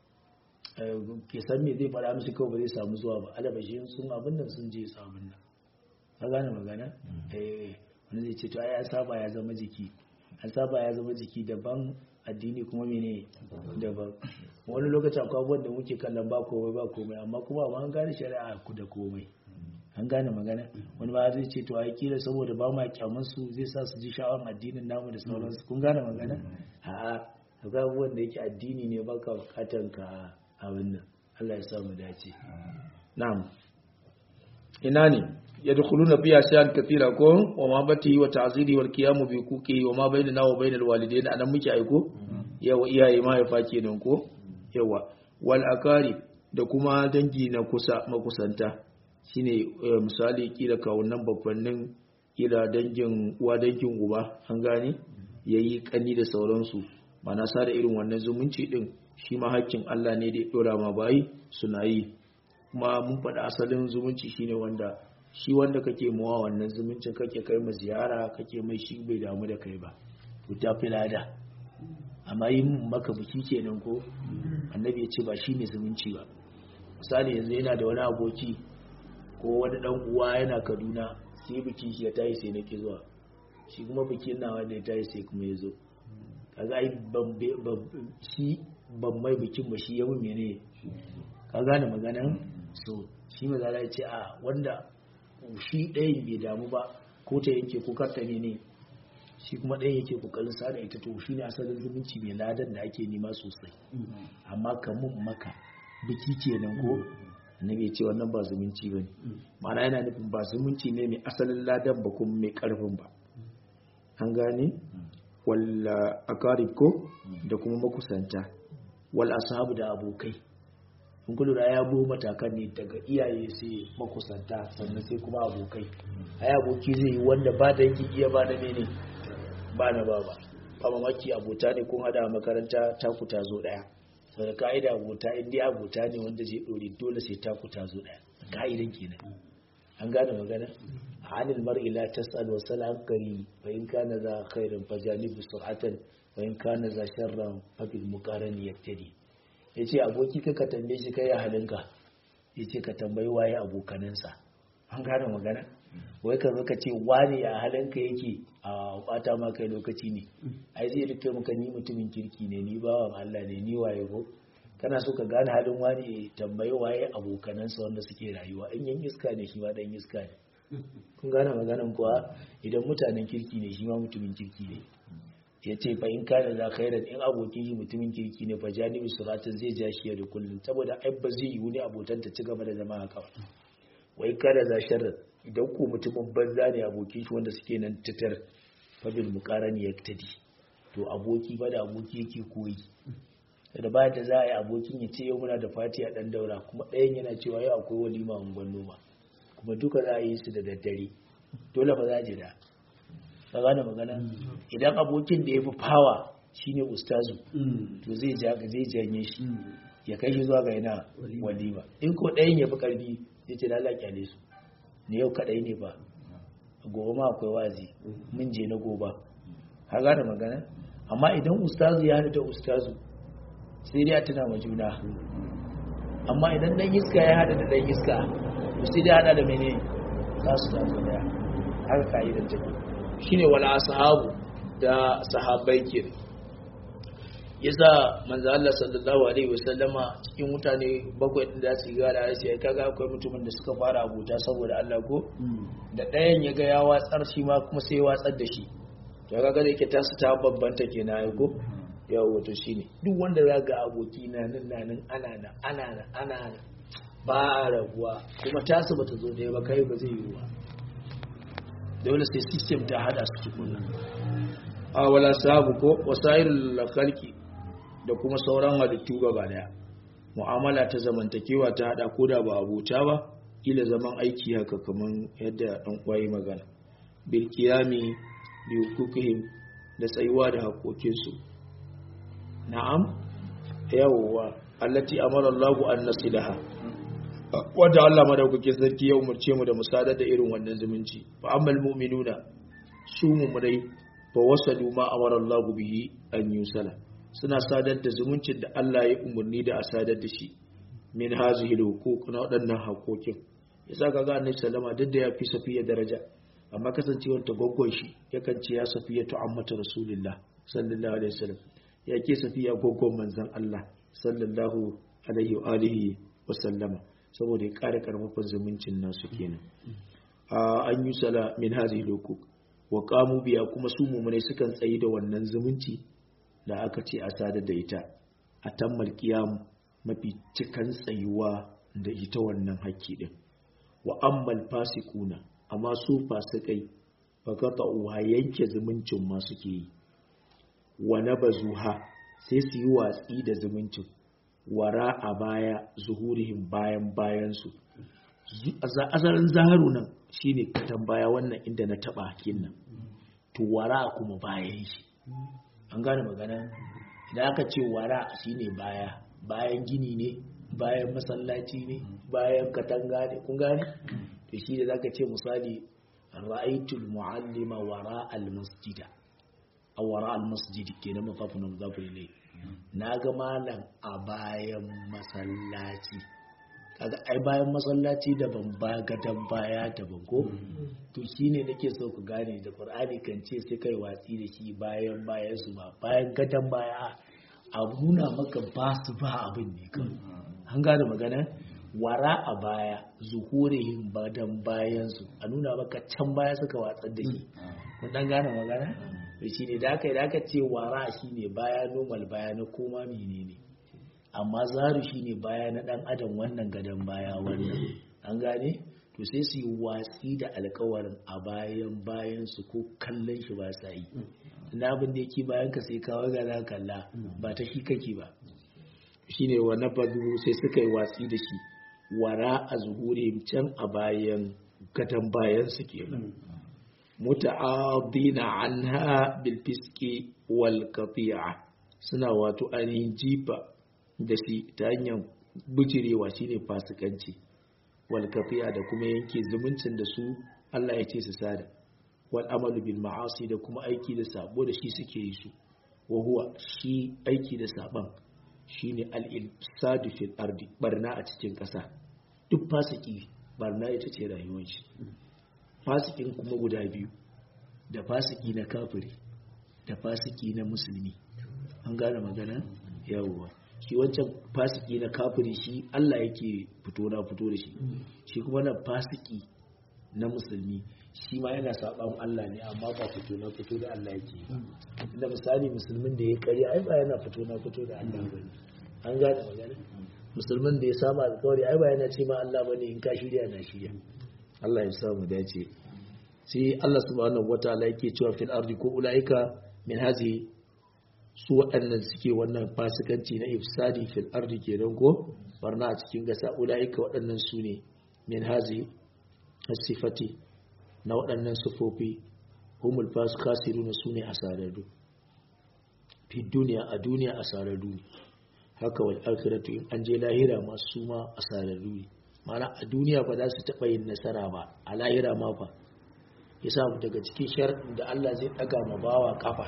ke san me zai fara musu kawai ba zai samu zuwa ba alabashin sun abin nan sun je su abin nan ka gane magana eh wani zai ce to ai an saba ya zama jiki an saba ya zama jiki daban addini kuma mene daban wani lokaci akwai abubuwan da muke kallon ba komai ba komai amma kuma ba an gane shari'a ku da komai an gane magana wani ba zai ce to ai kila saboda ba ma kyamun su zai sa su ji sha'awar addinin namu da sauransu kun gane magana a'a akwai abubuwan da yake addini ne baka bukatan ka abin nan Allah ya samu dace na'am ina ne yadkhuluna fiha shay'an kathira ko wa ma bati wa ta'ziri wal qiyam bi kuki wa ma bainana wa bainal walidain anan muke aiko yawa iyaye ma ya fake nan ko yawa wal akari da kuma dangi na kusa makusanta shine misali kila kawunan babbannin kila dangin uwa dangin uba an gane yayi kani da sauransu mana sa da irin wannan zumunci din shi ma hakkin Allah ne da ya dora ma bayi suna yi kuma mun faɗa asalin zumunci shine wanda shi wanda kake mawa wannan zumuncin kake kai ma ziyara kake mai shi bai damu da kai ba to ta fi lada amma yi maka biki kenan ko annabi ya ce ba shi ne zumunci ba misali yanzu yana da wani aboki ko wani dan uwa yana kaduna sai biki shi ya tayi sai nake zuwa shi kuma bikin nawa da ya tayi sai kuma ya zo kaga ai shi ban mai bikin ba shi ya mun mene ka gane maganan so shi maza ya ce a wanda shi ɗayan bai damu ba ko ta yanke ko karta ne ne shi kuma ɗayan yake kokarin sada ita to shi ne asalin zumunci mai ladan da ake nema sosai amma kamun maka biki kenan ko annabi ya ce wannan ba zumunci bane ma'ana yana nufin ba zumunci ne mai asalin ladan ba kuma mai karfin ba an gane walla akarib ko da kuma makusanta wal ashabu da abokai kun kullu da ya bo matakan ne daga iyaye sai makusanta sannan sai kuma abokai ai aboki zai yi wanda ba da yake iya ba da mene ba na ba ba ba mamaki abota ne kun hada makaranta taku ta zo daya saboda ka'ida abota in dai abota ne wanda zai dore dole sai taku ta zo daya ka'idan kenan an gane magana anil mar'i la tas'al wa salam kari fa in kana za khairan fajanibu sur'atan wa in kana za sharran fa bil muqarani yaktadi yace aboki ka ka tambaye shi kai halinka yace ka tambayi waye abokanansa an gane magana wai ka zo ka ce wani ya halinka yake a bata ma kai lokaci ne ai zai rike maka ni mutumin kirki ne ni bawan Allah ne ni waye ko kana so ka gane halin wani tambayi waye abokanansa wanda suke rayuwa in yan iska ne shi ma dan iska ne kun gane maganan kuwa idan mutanen kirki ne shi ma mutumin kirki ne ya ce fa in kana za khairan in abokin shi mutumin kirki ne fa janibi siratin zai ja shi da kullum saboda ai ba zai yiwu ne abotan ta ci gaba da zama haka ba wai kana za sharrin idan ko mutumin banza ne abokin shi wanda suke nan titar fa bil muqarani yaktadi to aboki ba da aboki yake koyi da ba da za a yi abokin ya ce yau muna da fati a dan daura kuma ɗayan yana cewa yau akwai walima a noma kuma duka za a yi su da daddare dole ba za a ji da ka gane magana idan abokin da ya fi fawa shine ustazu to zai zai janye shi ya kai shi zuwa ga yana walima in ko ɗayan ya fi ƙarfi zai ce lala kyale su ne yau kaɗai ne ba gobe ma akwai wazi mun je na goba ka gane magana amma idan ustazu ya haɗu da ustazu sai dai a tuna ma juna amma idan dan iska ya haɗu da dan iska to sai dai haɗa da mene za su tafi daya haka ka'idar take shine wala sahabu da sahabbai ke yasa manzo Allah sallallahu alaihi wasallama cikin mutane bakwai din da su ga da sai kaga akwai mutumin da suka fara abuta saboda Allah ko da ɗayan ya ga ya watsar shi ma kuma sai ya watsar da shi to kaga da yake tasu ta babbanta kenan ai ko yawo to shine duk wanda za ga aboki na nan nan ana nan ana nan ana nan ba rabuwa kuma tasu bata zo da ba kai ba zai yi ba dole sai system ta hada su tukuna a wala sabu ko wasailul khalqi da kuma sauran halittu gaba daya mu'amala ta zamantakewa ta hada ko da ba abota ba kila zaman aiki haka kaman yadda dan kwayi magana bil qiyami bi hukukihim da tsayuwa da hakokin su na'am yawwa allati amara Allahu an nasilaha wadda Allah madaukakin sarki ya umarce mu da musadar da irin wannan zumunci fa ammal mu'minuna su mu'minai fa wasalu ma amara Allah bihi an yusala suna sadar da zumuncin da Allah ya umarni da a sadar da shi min hazihi huquq na waɗannan hakokin yasa kaga annabi sallama duk da ya fi safiya daraja amma kasancewar ta goggon shi yakan ce ya safiya tu ammatu rasulillah sallallahu alaihi wasallam ya ke safiya goggon manzon Allah sallallahu alaihi wa alihi wa sallama saboda ya ƙara ƙarfafan zumuncin nasu kenan an yi sala min hazi lokuk wa kamu biya kuma su mummunai sukan tsayi da wannan zumunci da aka ce a sadar da ita a tammal kiyam mafi cikan tsayuwa da ita wannan haƙƙi din wa ammal fasikuna amma su fasikai fakata uwa yanke zumuncin ma suke yi wa nabazuha sai su yi watsi da zumuncin wara a baya zuhurihim bayan bayansu asalin zaharu nan shine katan baya wannan inda na taba hakin nan to wara kuma bayan shi an gane magana idan aka ce wara shine baya bayan gini ne bayan masallaci ne bayan katanga ne kun gane to shi da zaka ce misali ra'aytul mu'allima wara al-masjida aw wara al-masjid kenan mafafun muzafu ilayhi na ga malam a bayan masallaci kaga ai bayan masallaci daban ba gadan baya daban ko to shine nake so ku gane da qur'ani kan ce sai kai watsi da shi bayan bayan su ba bayan gadan baya a nuna maka ba su ba abin ne kan an gane magana wara a baya zuhurihin badan bayan su a nuna maka can baya suka watsar da shi kun dan gane magana to shi ne da aka yi da aka ce wara shi ne baya normal baya na koma menene amma zaru shi ne baya na dan adam wannan gadon baya wannan an gane to sai su yi watsi da alkawarin a bayan bayan su ko kallon shi ba sa yi na abin da yake bayan ka sai kawai ga za kalla ba ta shi kake ba shi ne wa nabadu sai suka yi watsi da shi wara a zuhuri can a bayan gadon bayan su kenan muta'adina anha bil fiski wal qati'a suna wato ainihin jifa da shi ta hanyar bijirewa shine fasikanci wal qati'a da kuma yanke zumuncin da su Allah ya ce su sada wal amalu bil ma'asi da kuma aiki da sabo da shi suke yi su wa huwa shi aiki da saban shine al ilsadu fil ardi barna a cikin kasa duk fasiki barna ita ce rayuwar shi fasikin kuma guda biyu da fasiki na kafiri da fasiki na musulmi an gane magana yawwa shi wancan fasiki na kafiri shi Allah yake fito na fito da shi shi kuma na fasiki na musulmi shi ma yana saban Allah ne amma ba fito na fito da Allah yake ba inda misali musulmin da ya kare ai ba yana fito na fito da Allah bane an gane magana musulmin da ya saba alƙawari ai ba yana ce ma Allah bane in ka shirya na shirya Allah ya sa mu dace sai Allah subhanahu wataala yake cewa fil ardi ko ulaika min hazi su waɗannan suke wannan fasikanci na ifsadi fil ardi kenan ko barna a cikin gasa ulaika waɗannan su ne min hazi sifati na waɗannan sufofi humul fasu kasiru na su ne asararru fi duniya a duniya asararru ne haka wal akhiratu in an je lahira ma su ma asararru ne mana a duniya ba za su taɓa yin nasara ba a lahira ma fa yasa daga cikin sharɗin da Allah zai ɗaga ma bawa kafa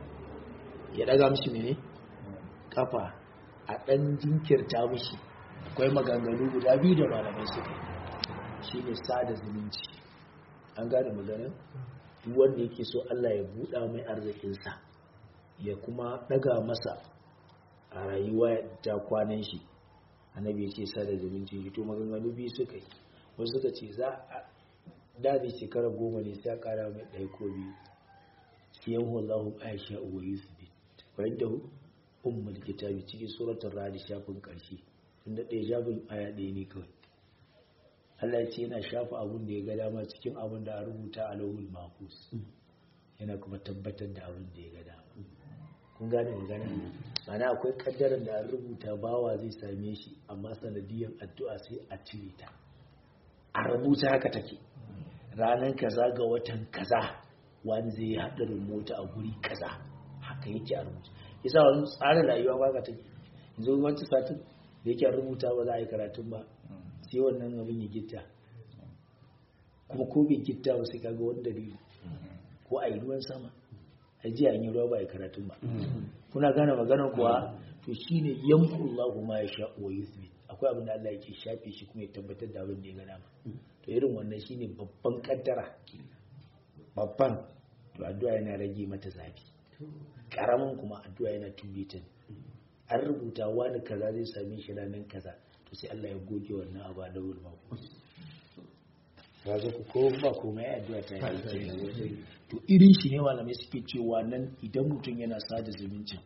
ya ɗaga mishi ne kafa a ɗan jinkirta mishi akwai maganganu guda biyu da malamai suka yi shi ne sada zumunci an gane maganin duk wanda yake so Allah ya buɗa mai arzikinsa ya kuma ɗaga masa a rayuwa ta kwanan shi annabi ya ce sada zumunci shi to maganganu biyu suka yi wasu suka ce za a dadi shekara goma ne sai a kara mai ɗaya ko biyu shi yan wallahu aisha uwa yusuf bayan da ummul kitabi cikin suratul radi shafin ƙarshe tunda ɗaya shafin aya ɗaya ne kawai Allah ya ce yana shafa abun da ya ga dama cikin abun da a rubuta a lauhul mahfuz yana kuma tabbatar da abun da ya ga dama kun gane magana mana akwai kaddarar da an rubuta bawa zai same shi amma sanadiyan addu'a sai a cire ta a rubuta haka take ranar kaza ga watan kaza wani zai yi haɗarin mota a guri kaza haka yake a rubuta yasa wani tsarin rayuwa ba ka take yanzu wancan satin da yake a rubuta ba za a yi karatun ba sai wannan abin ya gitta kuma ko bai gitta ba sai kaga wani dalili ko a yi ruwan sama a ji an yi ruwa ba a yi karatun ba kuna gane maganar kuwa to shine yankullahu ma ya sha wa yuthbit akwai abin da Allah yake shafe shi kuma ya tabbatar da abin da ya ga dama to irin wannan shine babban kaddara babban to addu'a yana rage mata zafi karamin kuma addu'a yana tube ta an rubuta wani kaza zai same shi ranar kaza to sai Allah ya goge wannan abu da wuri ba ba zo ku ko ba komai addu'a ta yi to irin shi ne malamai suke cewa nan idan mutum yana sada zumuncin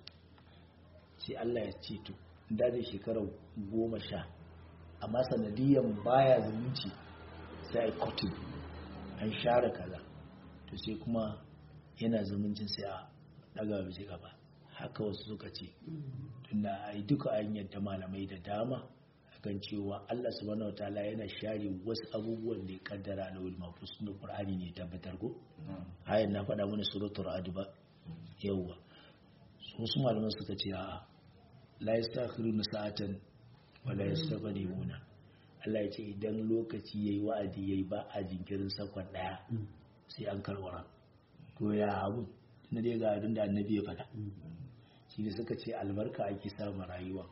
sai Allah ya ce to da zai shekara goma sha amma sanadiyan baya zumunci sai a kotu an share kaza to sai kuma yana zumuncin sai a daga bisi gaba haka wasu suka ce tunda a yi duka an yadda malamai da dama kan cewa Allah subhanahu wataala yana share wasu abubuwan da ya kaddara na wal mafus na Qur'ani ne tabbatar ko ayan na faɗa mana suratul ra'd ba yawa wasu malaman suka ce a'a la yastakhiruna sa'atan wa la yastaqdimuna Allah ya ce idan lokaci yayi wa'adi yayi ba a jinkirin sakon daya sai an karwara to ya abu na dai ga abin da annabi ya faɗa shi ne suka ce albarka ake samun rayuwa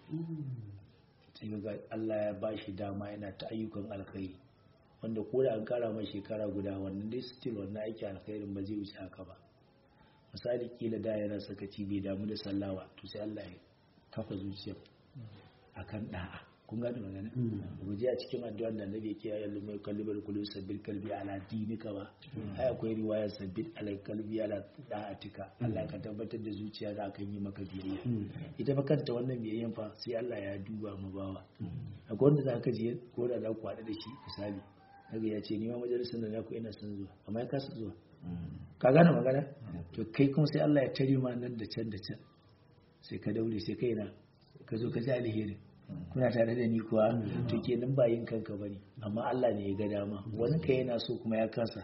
sai ga Allah ya ba shi dama yana ta ayyukan alkhairi wanda ko da an kara mai shekara guda wannan dai still wannan aiki alkhairin ba zai wuce haka ba misali kila da yana sakaci bai damu da sallawa to sai Allah ya kafa zuciya akan da'a kun gane magana guje a cikin addu'ar da annabi yake ya lumai kalbibar kullu sabbil kalbi ala dinika ba ai akwai riwaya sabbil ala kalbi ala da'atika Allah ka tabbatar da zuciya da kan yi maka biyayya ita fa kanta wannan biyayyan fa sai Allah ya duba mu bawa akwai wanda za ka je ko da za ku haɗu da shi misali daga ya ce ni ma majalisar da na ku ina son zuwa amma ya kasa zuwa ka gane magana to kai kuma sai Allah ya tare ma nan da can da can sai ka daure sai kai na ka zo ka ji alheri kuna tare da ni kuwa to kenan ba yin kanka bane amma Allah ne ya ga dama wani kai yana so kuma ya kasa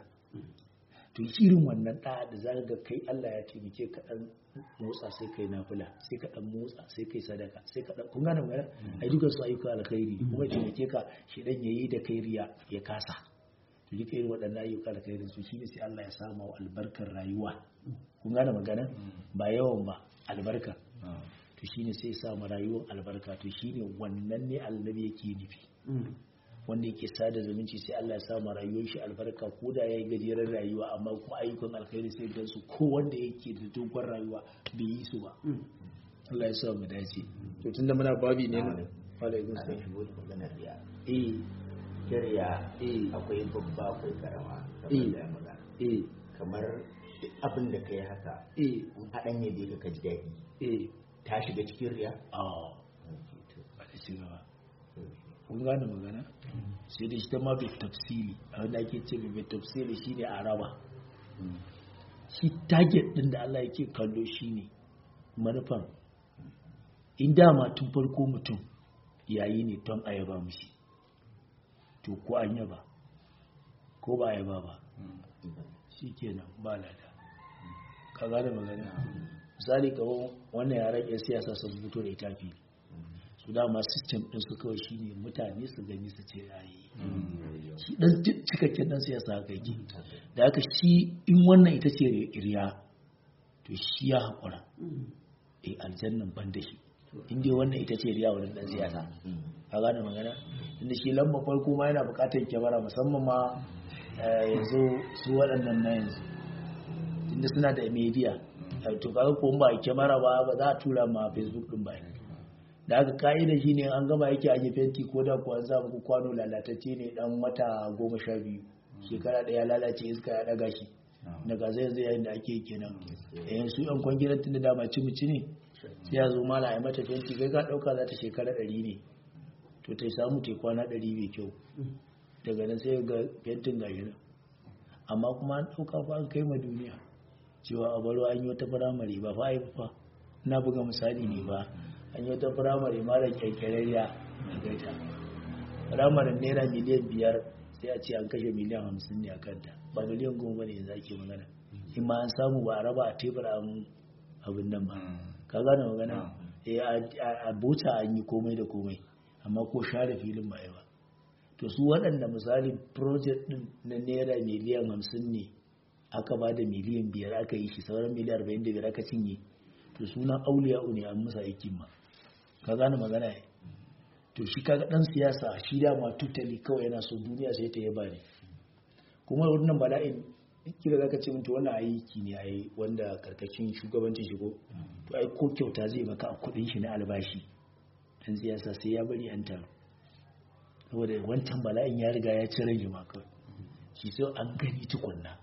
to irin wannan da da zaka ga kai Allah ya taimake ka dan motsa sai kai nafila sai ka dan motsa sai kai sadaka sai ka dan kun gane magana ai dukan su ayyuka alkhairi kuma ya taimake ka shi dan yayi da kai riya ya kasa to duka irin waɗannan ayyuka alkhairin su shine sai Allah ya samu albarkar rayuwa kun gane magana ba yawan ba albarka to shine sai sa mu rayuwar albarka to shine wannan ne annabi yake nufi wanda yake sada zumunci sai Allah ya sa ma rayuwar shi albarka ko da yayi gajeren rayuwa amma kuma ayyukan alkhairi sai gan su ko wanda yake da dogon rayuwa bai yi su ba Allah ya sa mu dace to tunda muna babi ne na alaikum ana salam shigo da maganar riya eh kirya Eh. akwai babba akwai karama Eh. kamar da ya magana eh kamar duk abin da kai haka eh in haɗan ya bai ka ji daɗi eh ta shiga cikin riya ah ba ta ci gaba kun gane magana sai da shi ta ma bai tafsiri a wanda ake ce bai tafsiri shine a raba shi target din da Allah yake kallo shine manufan in dama tun farko mutum yayi ne don a yaba mushi to ko an yaba ko ba a yaba ba shi kenan ba lada ka gane magana misali kawo wannan yaran yan siyasa sun fito da ita fili su dama system din su kawai shine mutane su gani su ce yayi shi dan ci- cikakken dan siyasa haka yake da haka shi in wannan ita ce riya to shi ya haƙura eh aljannan ban da shi in dai wannan ita ce riya wurin dan siyasa ka gane magana inda shi lamba farko ma yana buƙatar kyamara musamman ma eh, yanzu su waɗannan na yanzu inda suna da media eh, to kaga ko in ba a kyamara ba ba za a tura ma facebook din ba da aka ka'ida shi ne an gama yake aje fenti ko da kuwa za muku kwano lalatacce ne dan wata goma sha biyu shekara ɗaya lalace iska ya ɗaga shi daga zai zai yayin da ake yi kenan yayin su yan kwangilan tun da dama ci muci ne sai ya zo mala a mata fenti kai ka ɗauka za ta shekara ɗari ne to ta samu ta kwana ɗari mai kyau daga nan sai ga fentin gashi nan amma kuma an ɗauka fa an kai ma duniya cewa a baro an yi wata firamare ba fa a yi fa na buga misali ne ba an yi wata firamare mara kyakkyararriya a gaita firamarin naira miliyan biyar sai a ce an kashe miliyan hamsin ne a kanta ba miliyan goma ne yanzu ake magana in ma an samu ba a raba a tebur an abin nan ba ka gane magana Eh, a a bota an yi komai da komai amma ko share filin ba yi ba to su waɗanda misali project din na naira miliyan hamsin ne aka ba da miliyan biyar aka yi shi sauran miliyan arba'in da biyar aka cinye to sunan auliya ne an musa aikin ma ka gane magana ne to shi kaga dan siyasa shi da ma tutali kawai yana so duniya sai ta yaba ne kuma wannan bala'in kira zaka ce mutu wannan aiki ne ai wanda karkashin shugabancin shigo to ai ko kyauta zai maka a kudin shi na albashi dan siyasa sai ya bari an taru saboda wancan bala'in ya riga ya ci rage ma kawai shi sai an gani tukunna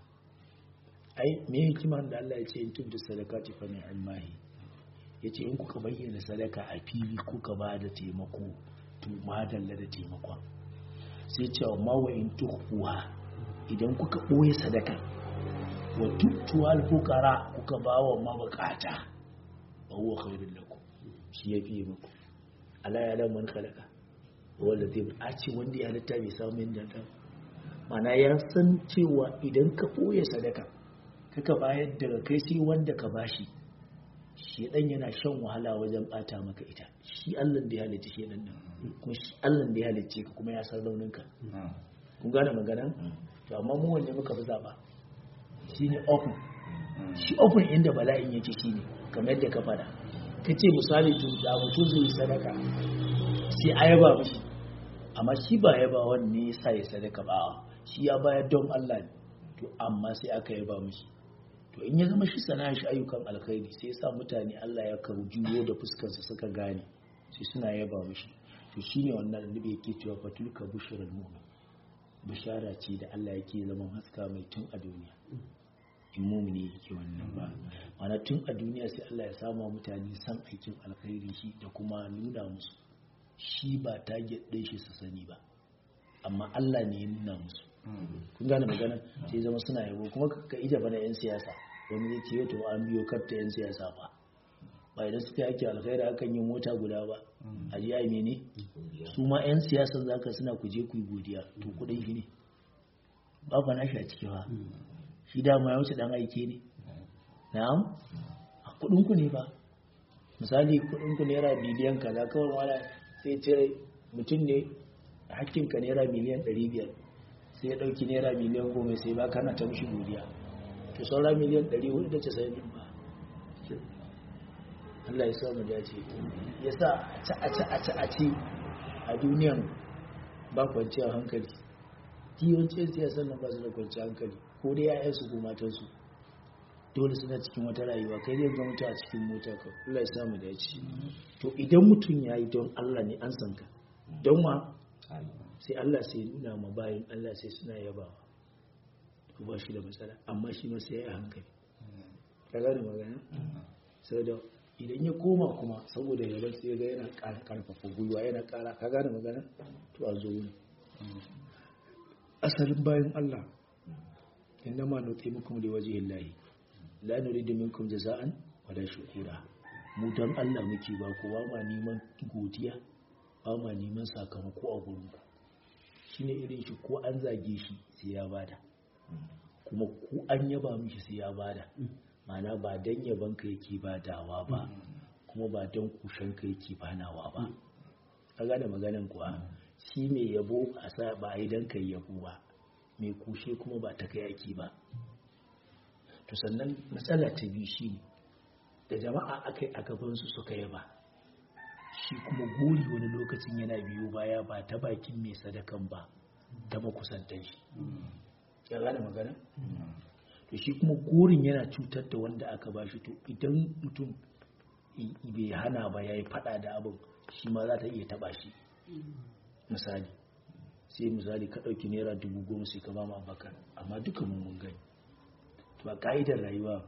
ai me hikimar da Allah ya ce in tubdu sadaqati fa ni'mahi yace in kuka bayyana sadaka a fili kuka ba da taimako to madalla da taimakon sai ce ma wa in tukhfuha idan kuka boye sadaka wa tutuwa al-fuqara kuka ba wa mabukata wa huwa khairul lakum shi yafi muku ala ya lam man khalaqa wanda zai a ce wanda ya halitta bai samu yin danta mana ya san cewa idan ka ɓoye sadaka kaka bayar daga kai sai wanda ka bashi shi dan yana shan wahala wajen bata maka ita shi Allah da ya halicce shi dan nan kuma shi Allah da ya halicce ka kuma ya san rauninka kun gane magana to amma mu wanne muka fi zaba shine open shi open inda bala'in yake shine kamar yadda ka fada kace misali to da mutum zai yi sadaka sai a yaba mishi amma shi ba yaba wanne ya sa ya sadaka ba shi ya bayar don Allah ne to amma sai aka yaba mishi to in ya zama shi sana'a shi ayyukan alkhairi sai ya sa mutane Allah ya karu juyo da fuskarsa suka gane sai suna yaba mishi to shine wannan annabi yake cewa fatulka bushrul mu'min bishara ce da Allah yake zaman haska mai tun a duniya in mumini yake wannan ba mana tun a duniya sai Allah ya sama mutane san aikin alkhairi shi da kuma nuna musu shi ba target ɗin shi su sani ba amma Allah ne ya nuna musu kun gane magana sai zama suna yabo kuma ka ija bana yan siyasa wani zai ce to an biyo karta yan siyasa ba ba idan suka yake alkhairi akan yi mota guda ba a ji ai mene su ma yan siyasa zaka suna ku je ku yi godiya to kudin shi ne ba fa na shi a ciki ba shi dama ya wuce dan aike ne na'am a kudin ku ne ba misali kudin ku naira biliyan kaza kawai wala sai ce mutum ne hakkin ka naira miliyan 500 sai ya dauki naira miliyan 10 sai ba kana ta mishi godiya to saura miliyan 490 din ba Allah ya sa mu dace ya sa a ci a ci a ci a ci a duniyan ba kwanciyar hankali yawancin siyasar nan ba su da kwanciyar hankali ko dai ya'yansu ko matansu dole suna cikin wata rayuwa kai zai ga mutu a cikin mota ka Allah ya samu da ya ci to idan mutum ya yi don Allah ne an san ka don wa sai Allah sai nuna ma bayan Allah sai suna yabawa to ba shi da matsala amma shi ma sai ya hankali ka gane magana saboda idan ya koma kuma saboda yaban sai ga yana ƙara karfafa gwiwa yana ƙara ka gane magana to a zo wuni asalin bayan Allah inna ma nuti mukum li wajhi llahi la nuridu minkum jaza'an wala shukura mu dan Allah muke ba ku ba ma neman godiya ba ma neman sakamako a gurin ku shine irin shi ko an zage shi sai ya bada kuma ko an yaba mishi sai ya bada mana ba dan yaban ka yake badawa ba kuma ba dan kushen ka yake banawa ba ka gane maganan kuwa shi mai yabo a sa ba a yi dan kai yabo ba mai kushe kuma ba ta kai yaki ba to sannan matsala ta biyu shi ne da jama'a aka yi a gabansu suka yaba shi kuma gori wani lokacin yana biyu baya ba ta bakin mai sadakan ba ta makusantan shi ya gane magana to shi kuma gorin yana cutar da wanda aka ba shi to idan mutum bai hana ba ya yi fada da abin shi ma za ta iya taba shi misali sai misali ka ɗauki naira dubu goma sai ka ba ma bakar amma duka mun mun gani to a ka'idar rayuwa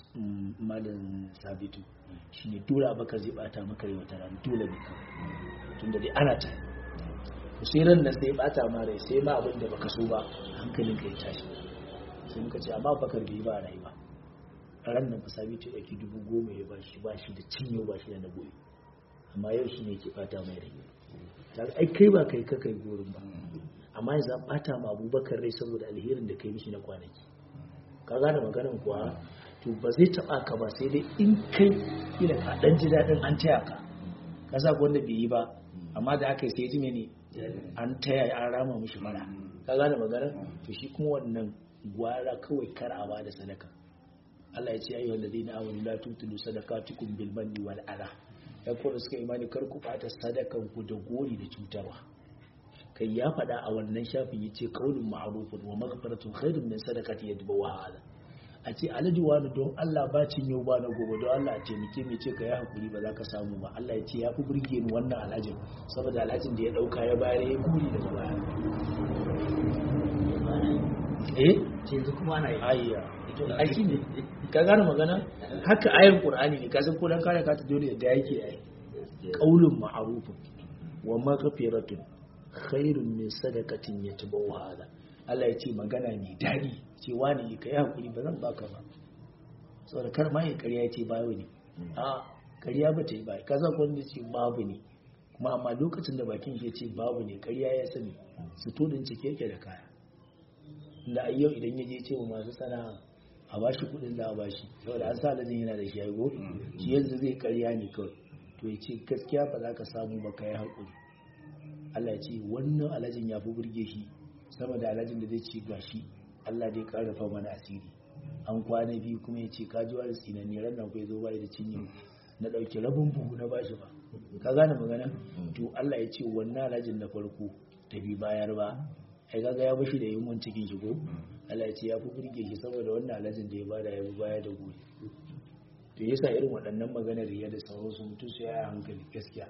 malam sabitu shi ne dole abakar zai bata maka rai wata rana dole ne kawai tunda dai ana ta sai ran nan sai bata ma rai sai ma abin da baka so ba hankalin ka ya tashi sai muka ce amma bakar bai ba rayuwa ran nan sabitu ya ɗauki dubu goma ya ba shi ba shi da cinyo ba shi da na goyi amma yau shi ne ke bata mai rai ai kai ba kai ka kai gorin ba amma yanzu an bata ma abubakar rai saboda alherin da kai mishi na kwanaki ka gane maganin kuwa to ba zai taba ka ba sai dai in kai ila ka dan ji dadin an taya ka ka sa wanda bai yi ba amma da aka yi sai ji ne an taya an rama mishi mara ka gane maganar to shi kuma wannan gwara kawai kar a ba da sadaka Allah ya ce ayyuhal ladina amanu la tutilu sadaqatukum bil manni wal adha ya kuma suka imani kar ku bata sadakan ku da gori da cutarwa kai ya faɗa a wannan shafin ya ce kaunin ma'arufin wa magafaratun khairun min sadakati ya duba wahala a ce alhaji wani don Allah ba cin yau ba na gobe don Allah a taimake mai ce ka yi hakuri ba za ka samu ba Allah ya ce ya fi burge ni wannan alhajin saboda alhajin da ya ɗauka ya bayar ya guri daga baya eh yanzu kuma ana yi ayya aiki ne ka gane magana haka ayar qur'ani ne ka san ko dan kare ka ta dole da yake yi qaulun ma'rufun wa maghfiratun khairun min sadaqatin yatbawha hada Allah ya ce magana ne dadi ce wani ka yi hakuri ba zan baka ba saboda kar ma ya ƙarya ce bayo ne a ƙarya ba ta yi ba ka san wanda ce babu ne kuma amma lokacin da bakin shi ce babu ne ƙarya ya sani su to din cike yake da kaya da yau idan ya je ce wa masu sana'a a bashi kuɗin da a bashi saboda an sa alajin yana da shi ya go shi yanzu zai ƙarya ne kawai to ya ce gaskiya ba za ka samu ba ka yi haƙuri Allah ya ce wannan alajin ya fi burge shi sama da alajin da zai ce ga shi Allah dai ƙarfafa mana asiri an kwana biyu kuma ya ce kaji wani tsinani ran nan kai zo bai da cinye na ɗauki rabin buhu na bashi ba ka gane magana to Allah ya ce wannan alajin na farko ta bi bayar ba ai kaga ya bashi da yunwan cikin shi ko Allah ya ce ya fi burge shi saboda wannan alajin da ya bada ya bi baya da gobe to yasa irin waɗannan maganar riya da sauransu mutum su ya hankali gaskiya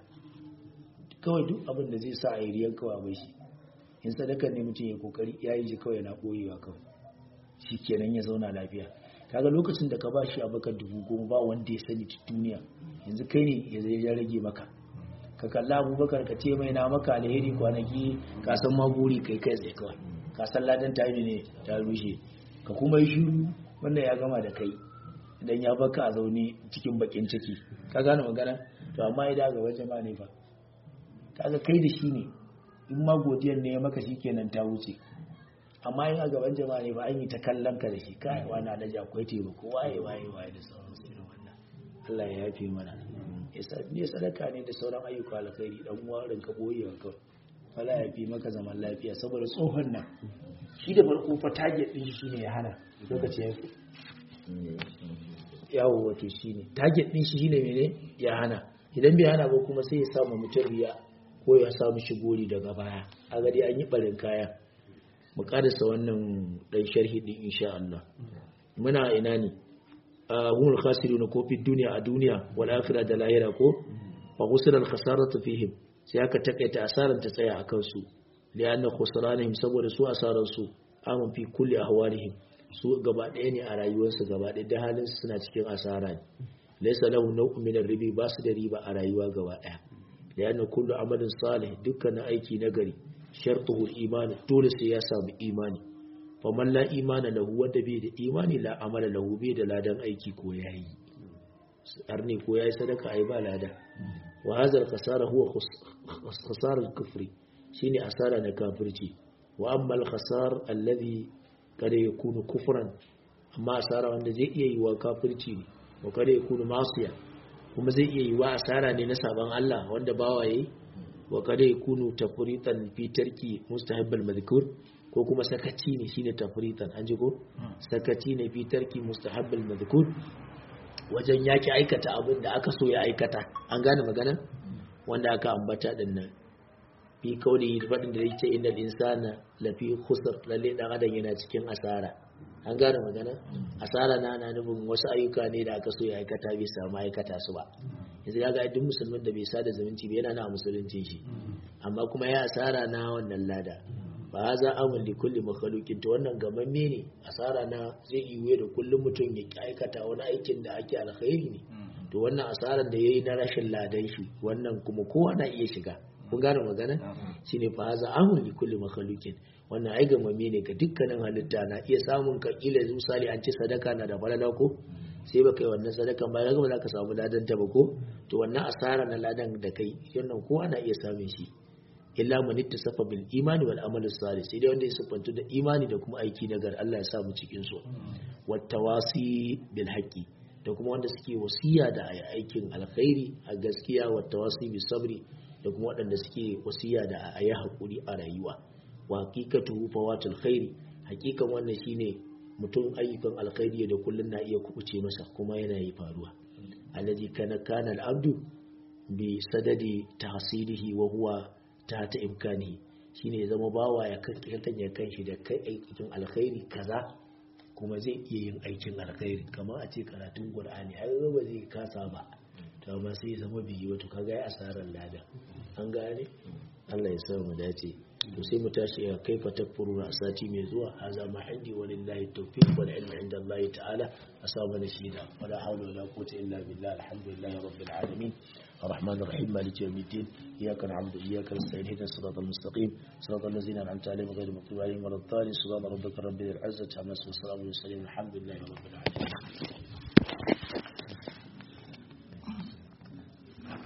kawai duk abin da zai sa a yi riyan kawai bai shi in sadaka ne mutum ya kokari ya yi shi kawai na ɓoyewa kawai shi kenan ya zauna lafiya kaga lokacin da ka ba shi abakar dubu goma ba wanda ya sani ta duniya yanzu kai ne ya rage maka ka kalla abubakar ka ce mai na maka alheri kwanaki ka san maguri kai kai tsaye kawai ka san ladan ta ne ta rushe ka kuma yi shiru wannan ya gama da kai idan ya baka a zaune cikin bakin ciki ka gane magana to amma idan ga wajen ma ne fa kaga kai da shi ne in ma godiyar ne ya maka shi kenan ta wuce amma in a gaban jama'a ne ba an yi ta kallon ka da shi kai wani alaji akwai taimako waye waye waye da sauran su irin wannan Allah ya yafe mana ne sadaka ne da sauran ayyuka alkhairi dan warin ka boye wa kawai wala ya fi maka zaman lafiya saboda tsohon nan shi da farko fa target din shi ne ya hana lokaci ya fi yawo wato shi ne target din shi ne mene ya hana idan bai hana ba kuma sai ya samu mutum riya ko ya samu shigori daga baya a gadi an yi barin kaya mu karasa wannan dan sharhi din insha Allah muna ina ne a humul khasiruna ko fi duniya a duniya wal akhirah da lahira ko fa khusira al khasaratu fihim sai aka takaita asaran ta tsaya akan su lianna khusranihim saboda su asaran su amun fi kulli ahwalihim su gaba ɗaya ne a rayuwarsu gaba ɗaya da halin su suna cikin asara ne laysa lahu naw'un min ribi ba su da riba a rayuwa gaba ɗaya lianna kullu amalin salih dukkan aiki nagari shartuhu al-iman dole sai ya samu imani faman la imana lahu wanda bai da imani la amala lahu bai da ladan aiki ko yayi arni ko yayi sadaka ai ba lada wa hadha al-khasara huwa khasara al-kufri shine asara na kafirci wa amma al-khasar alladhi kada yakunu kufran amma asara wanda zai iya yi wa kafirci ne wa kada yakunu masiya kuma zai iya yi wa asara ne na saban Allah wanda bawa yayi wa kada yakunu tafritan fi tarki mustahabbal madhkur ko kuma sakaci ne shine tafritan an ji ko sakaci ne fi tarki mustahabbal madhkur wajen yaki aikata abin da aka so ya aikata an gane magana wanda aka ambata din nan fi kauli fadin da yake inda insana lafi khusr lalle dan adam yana cikin asara an gane magana asara na na nufin wasu ayyuka ne da aka so ya aikata bai samu aikata su ba yanzu ga duk musulmin da bai sada zumunci ba yana na musulunci shi amma kuma ya asara na wannan lada ba za amun li kulli makhluqin to wannan gamamme ne asara na zai yi da kullum mutum ya aikata wani aikin da ake alkhairi ne to wannan asaran da yayi na rashin ladan shi wannan kuma kowa na iya shiga kun gane magana shine fa za amun li kulli makhluqin wannan ai gamamme ne ga dukkanin halitta na iya samun ka kila misali an ci sadaka na da falala ko sai ba kai wannan sadakan ba ga ba za ka samu ladan ta ba ko to wannan asara na ladan da kai wannan kowa na iya samun shi illa man ittasafa bil imani wal amal salih sai dai wanda ya sifantu da imani da kuma aiki na gar Allah ya sa mu cikin su wat tawasi bil haqqi da kuma wanda suke wasiya da aikin alkhairi a gaskiya wat tawasi bis sabri da kuma waɗanda suke wasiya da a yi hakuri a rayuwa wa haqiqatu fawatul khairi haqiqan wannan shine mutum ayyukan alkhairi da kullun na iya kubuce masa kuma yana yi faruwa alladhi kana kana al-abdu bi sadadi tahsilihi wa huwa ta ta imkani shine ya zama bawa ya kankan ya kanshi da kai aikin alkhairi kaza kuma zai iya yin aikin alkhairi kamar a ce karatun qur'ani ai ba zai kasa ba to amma sai ya zama biyi wato kaga ya asarar lada an gane Allah ya sa mu dace to sai mu tashi ya kaifa takfuruna sati mai zuwa haza ma indi walillahi tawfiq wal ilmu inda Allah ta'ala asaba na shida wala hawla wala quwwata illa billah alhamdulillahi rabbil alamin الرحمن الرحيم مالك يوم الدين إياك نعبد وإياك نستعين اهدنا الصراط المستقيم صراط الذين أنعمت عليهم غير المغضوب عليهم ولا الضالين سبحان ربك رب العزة عما يصفون وسلام على المرسلين الحمد لله رب العالمين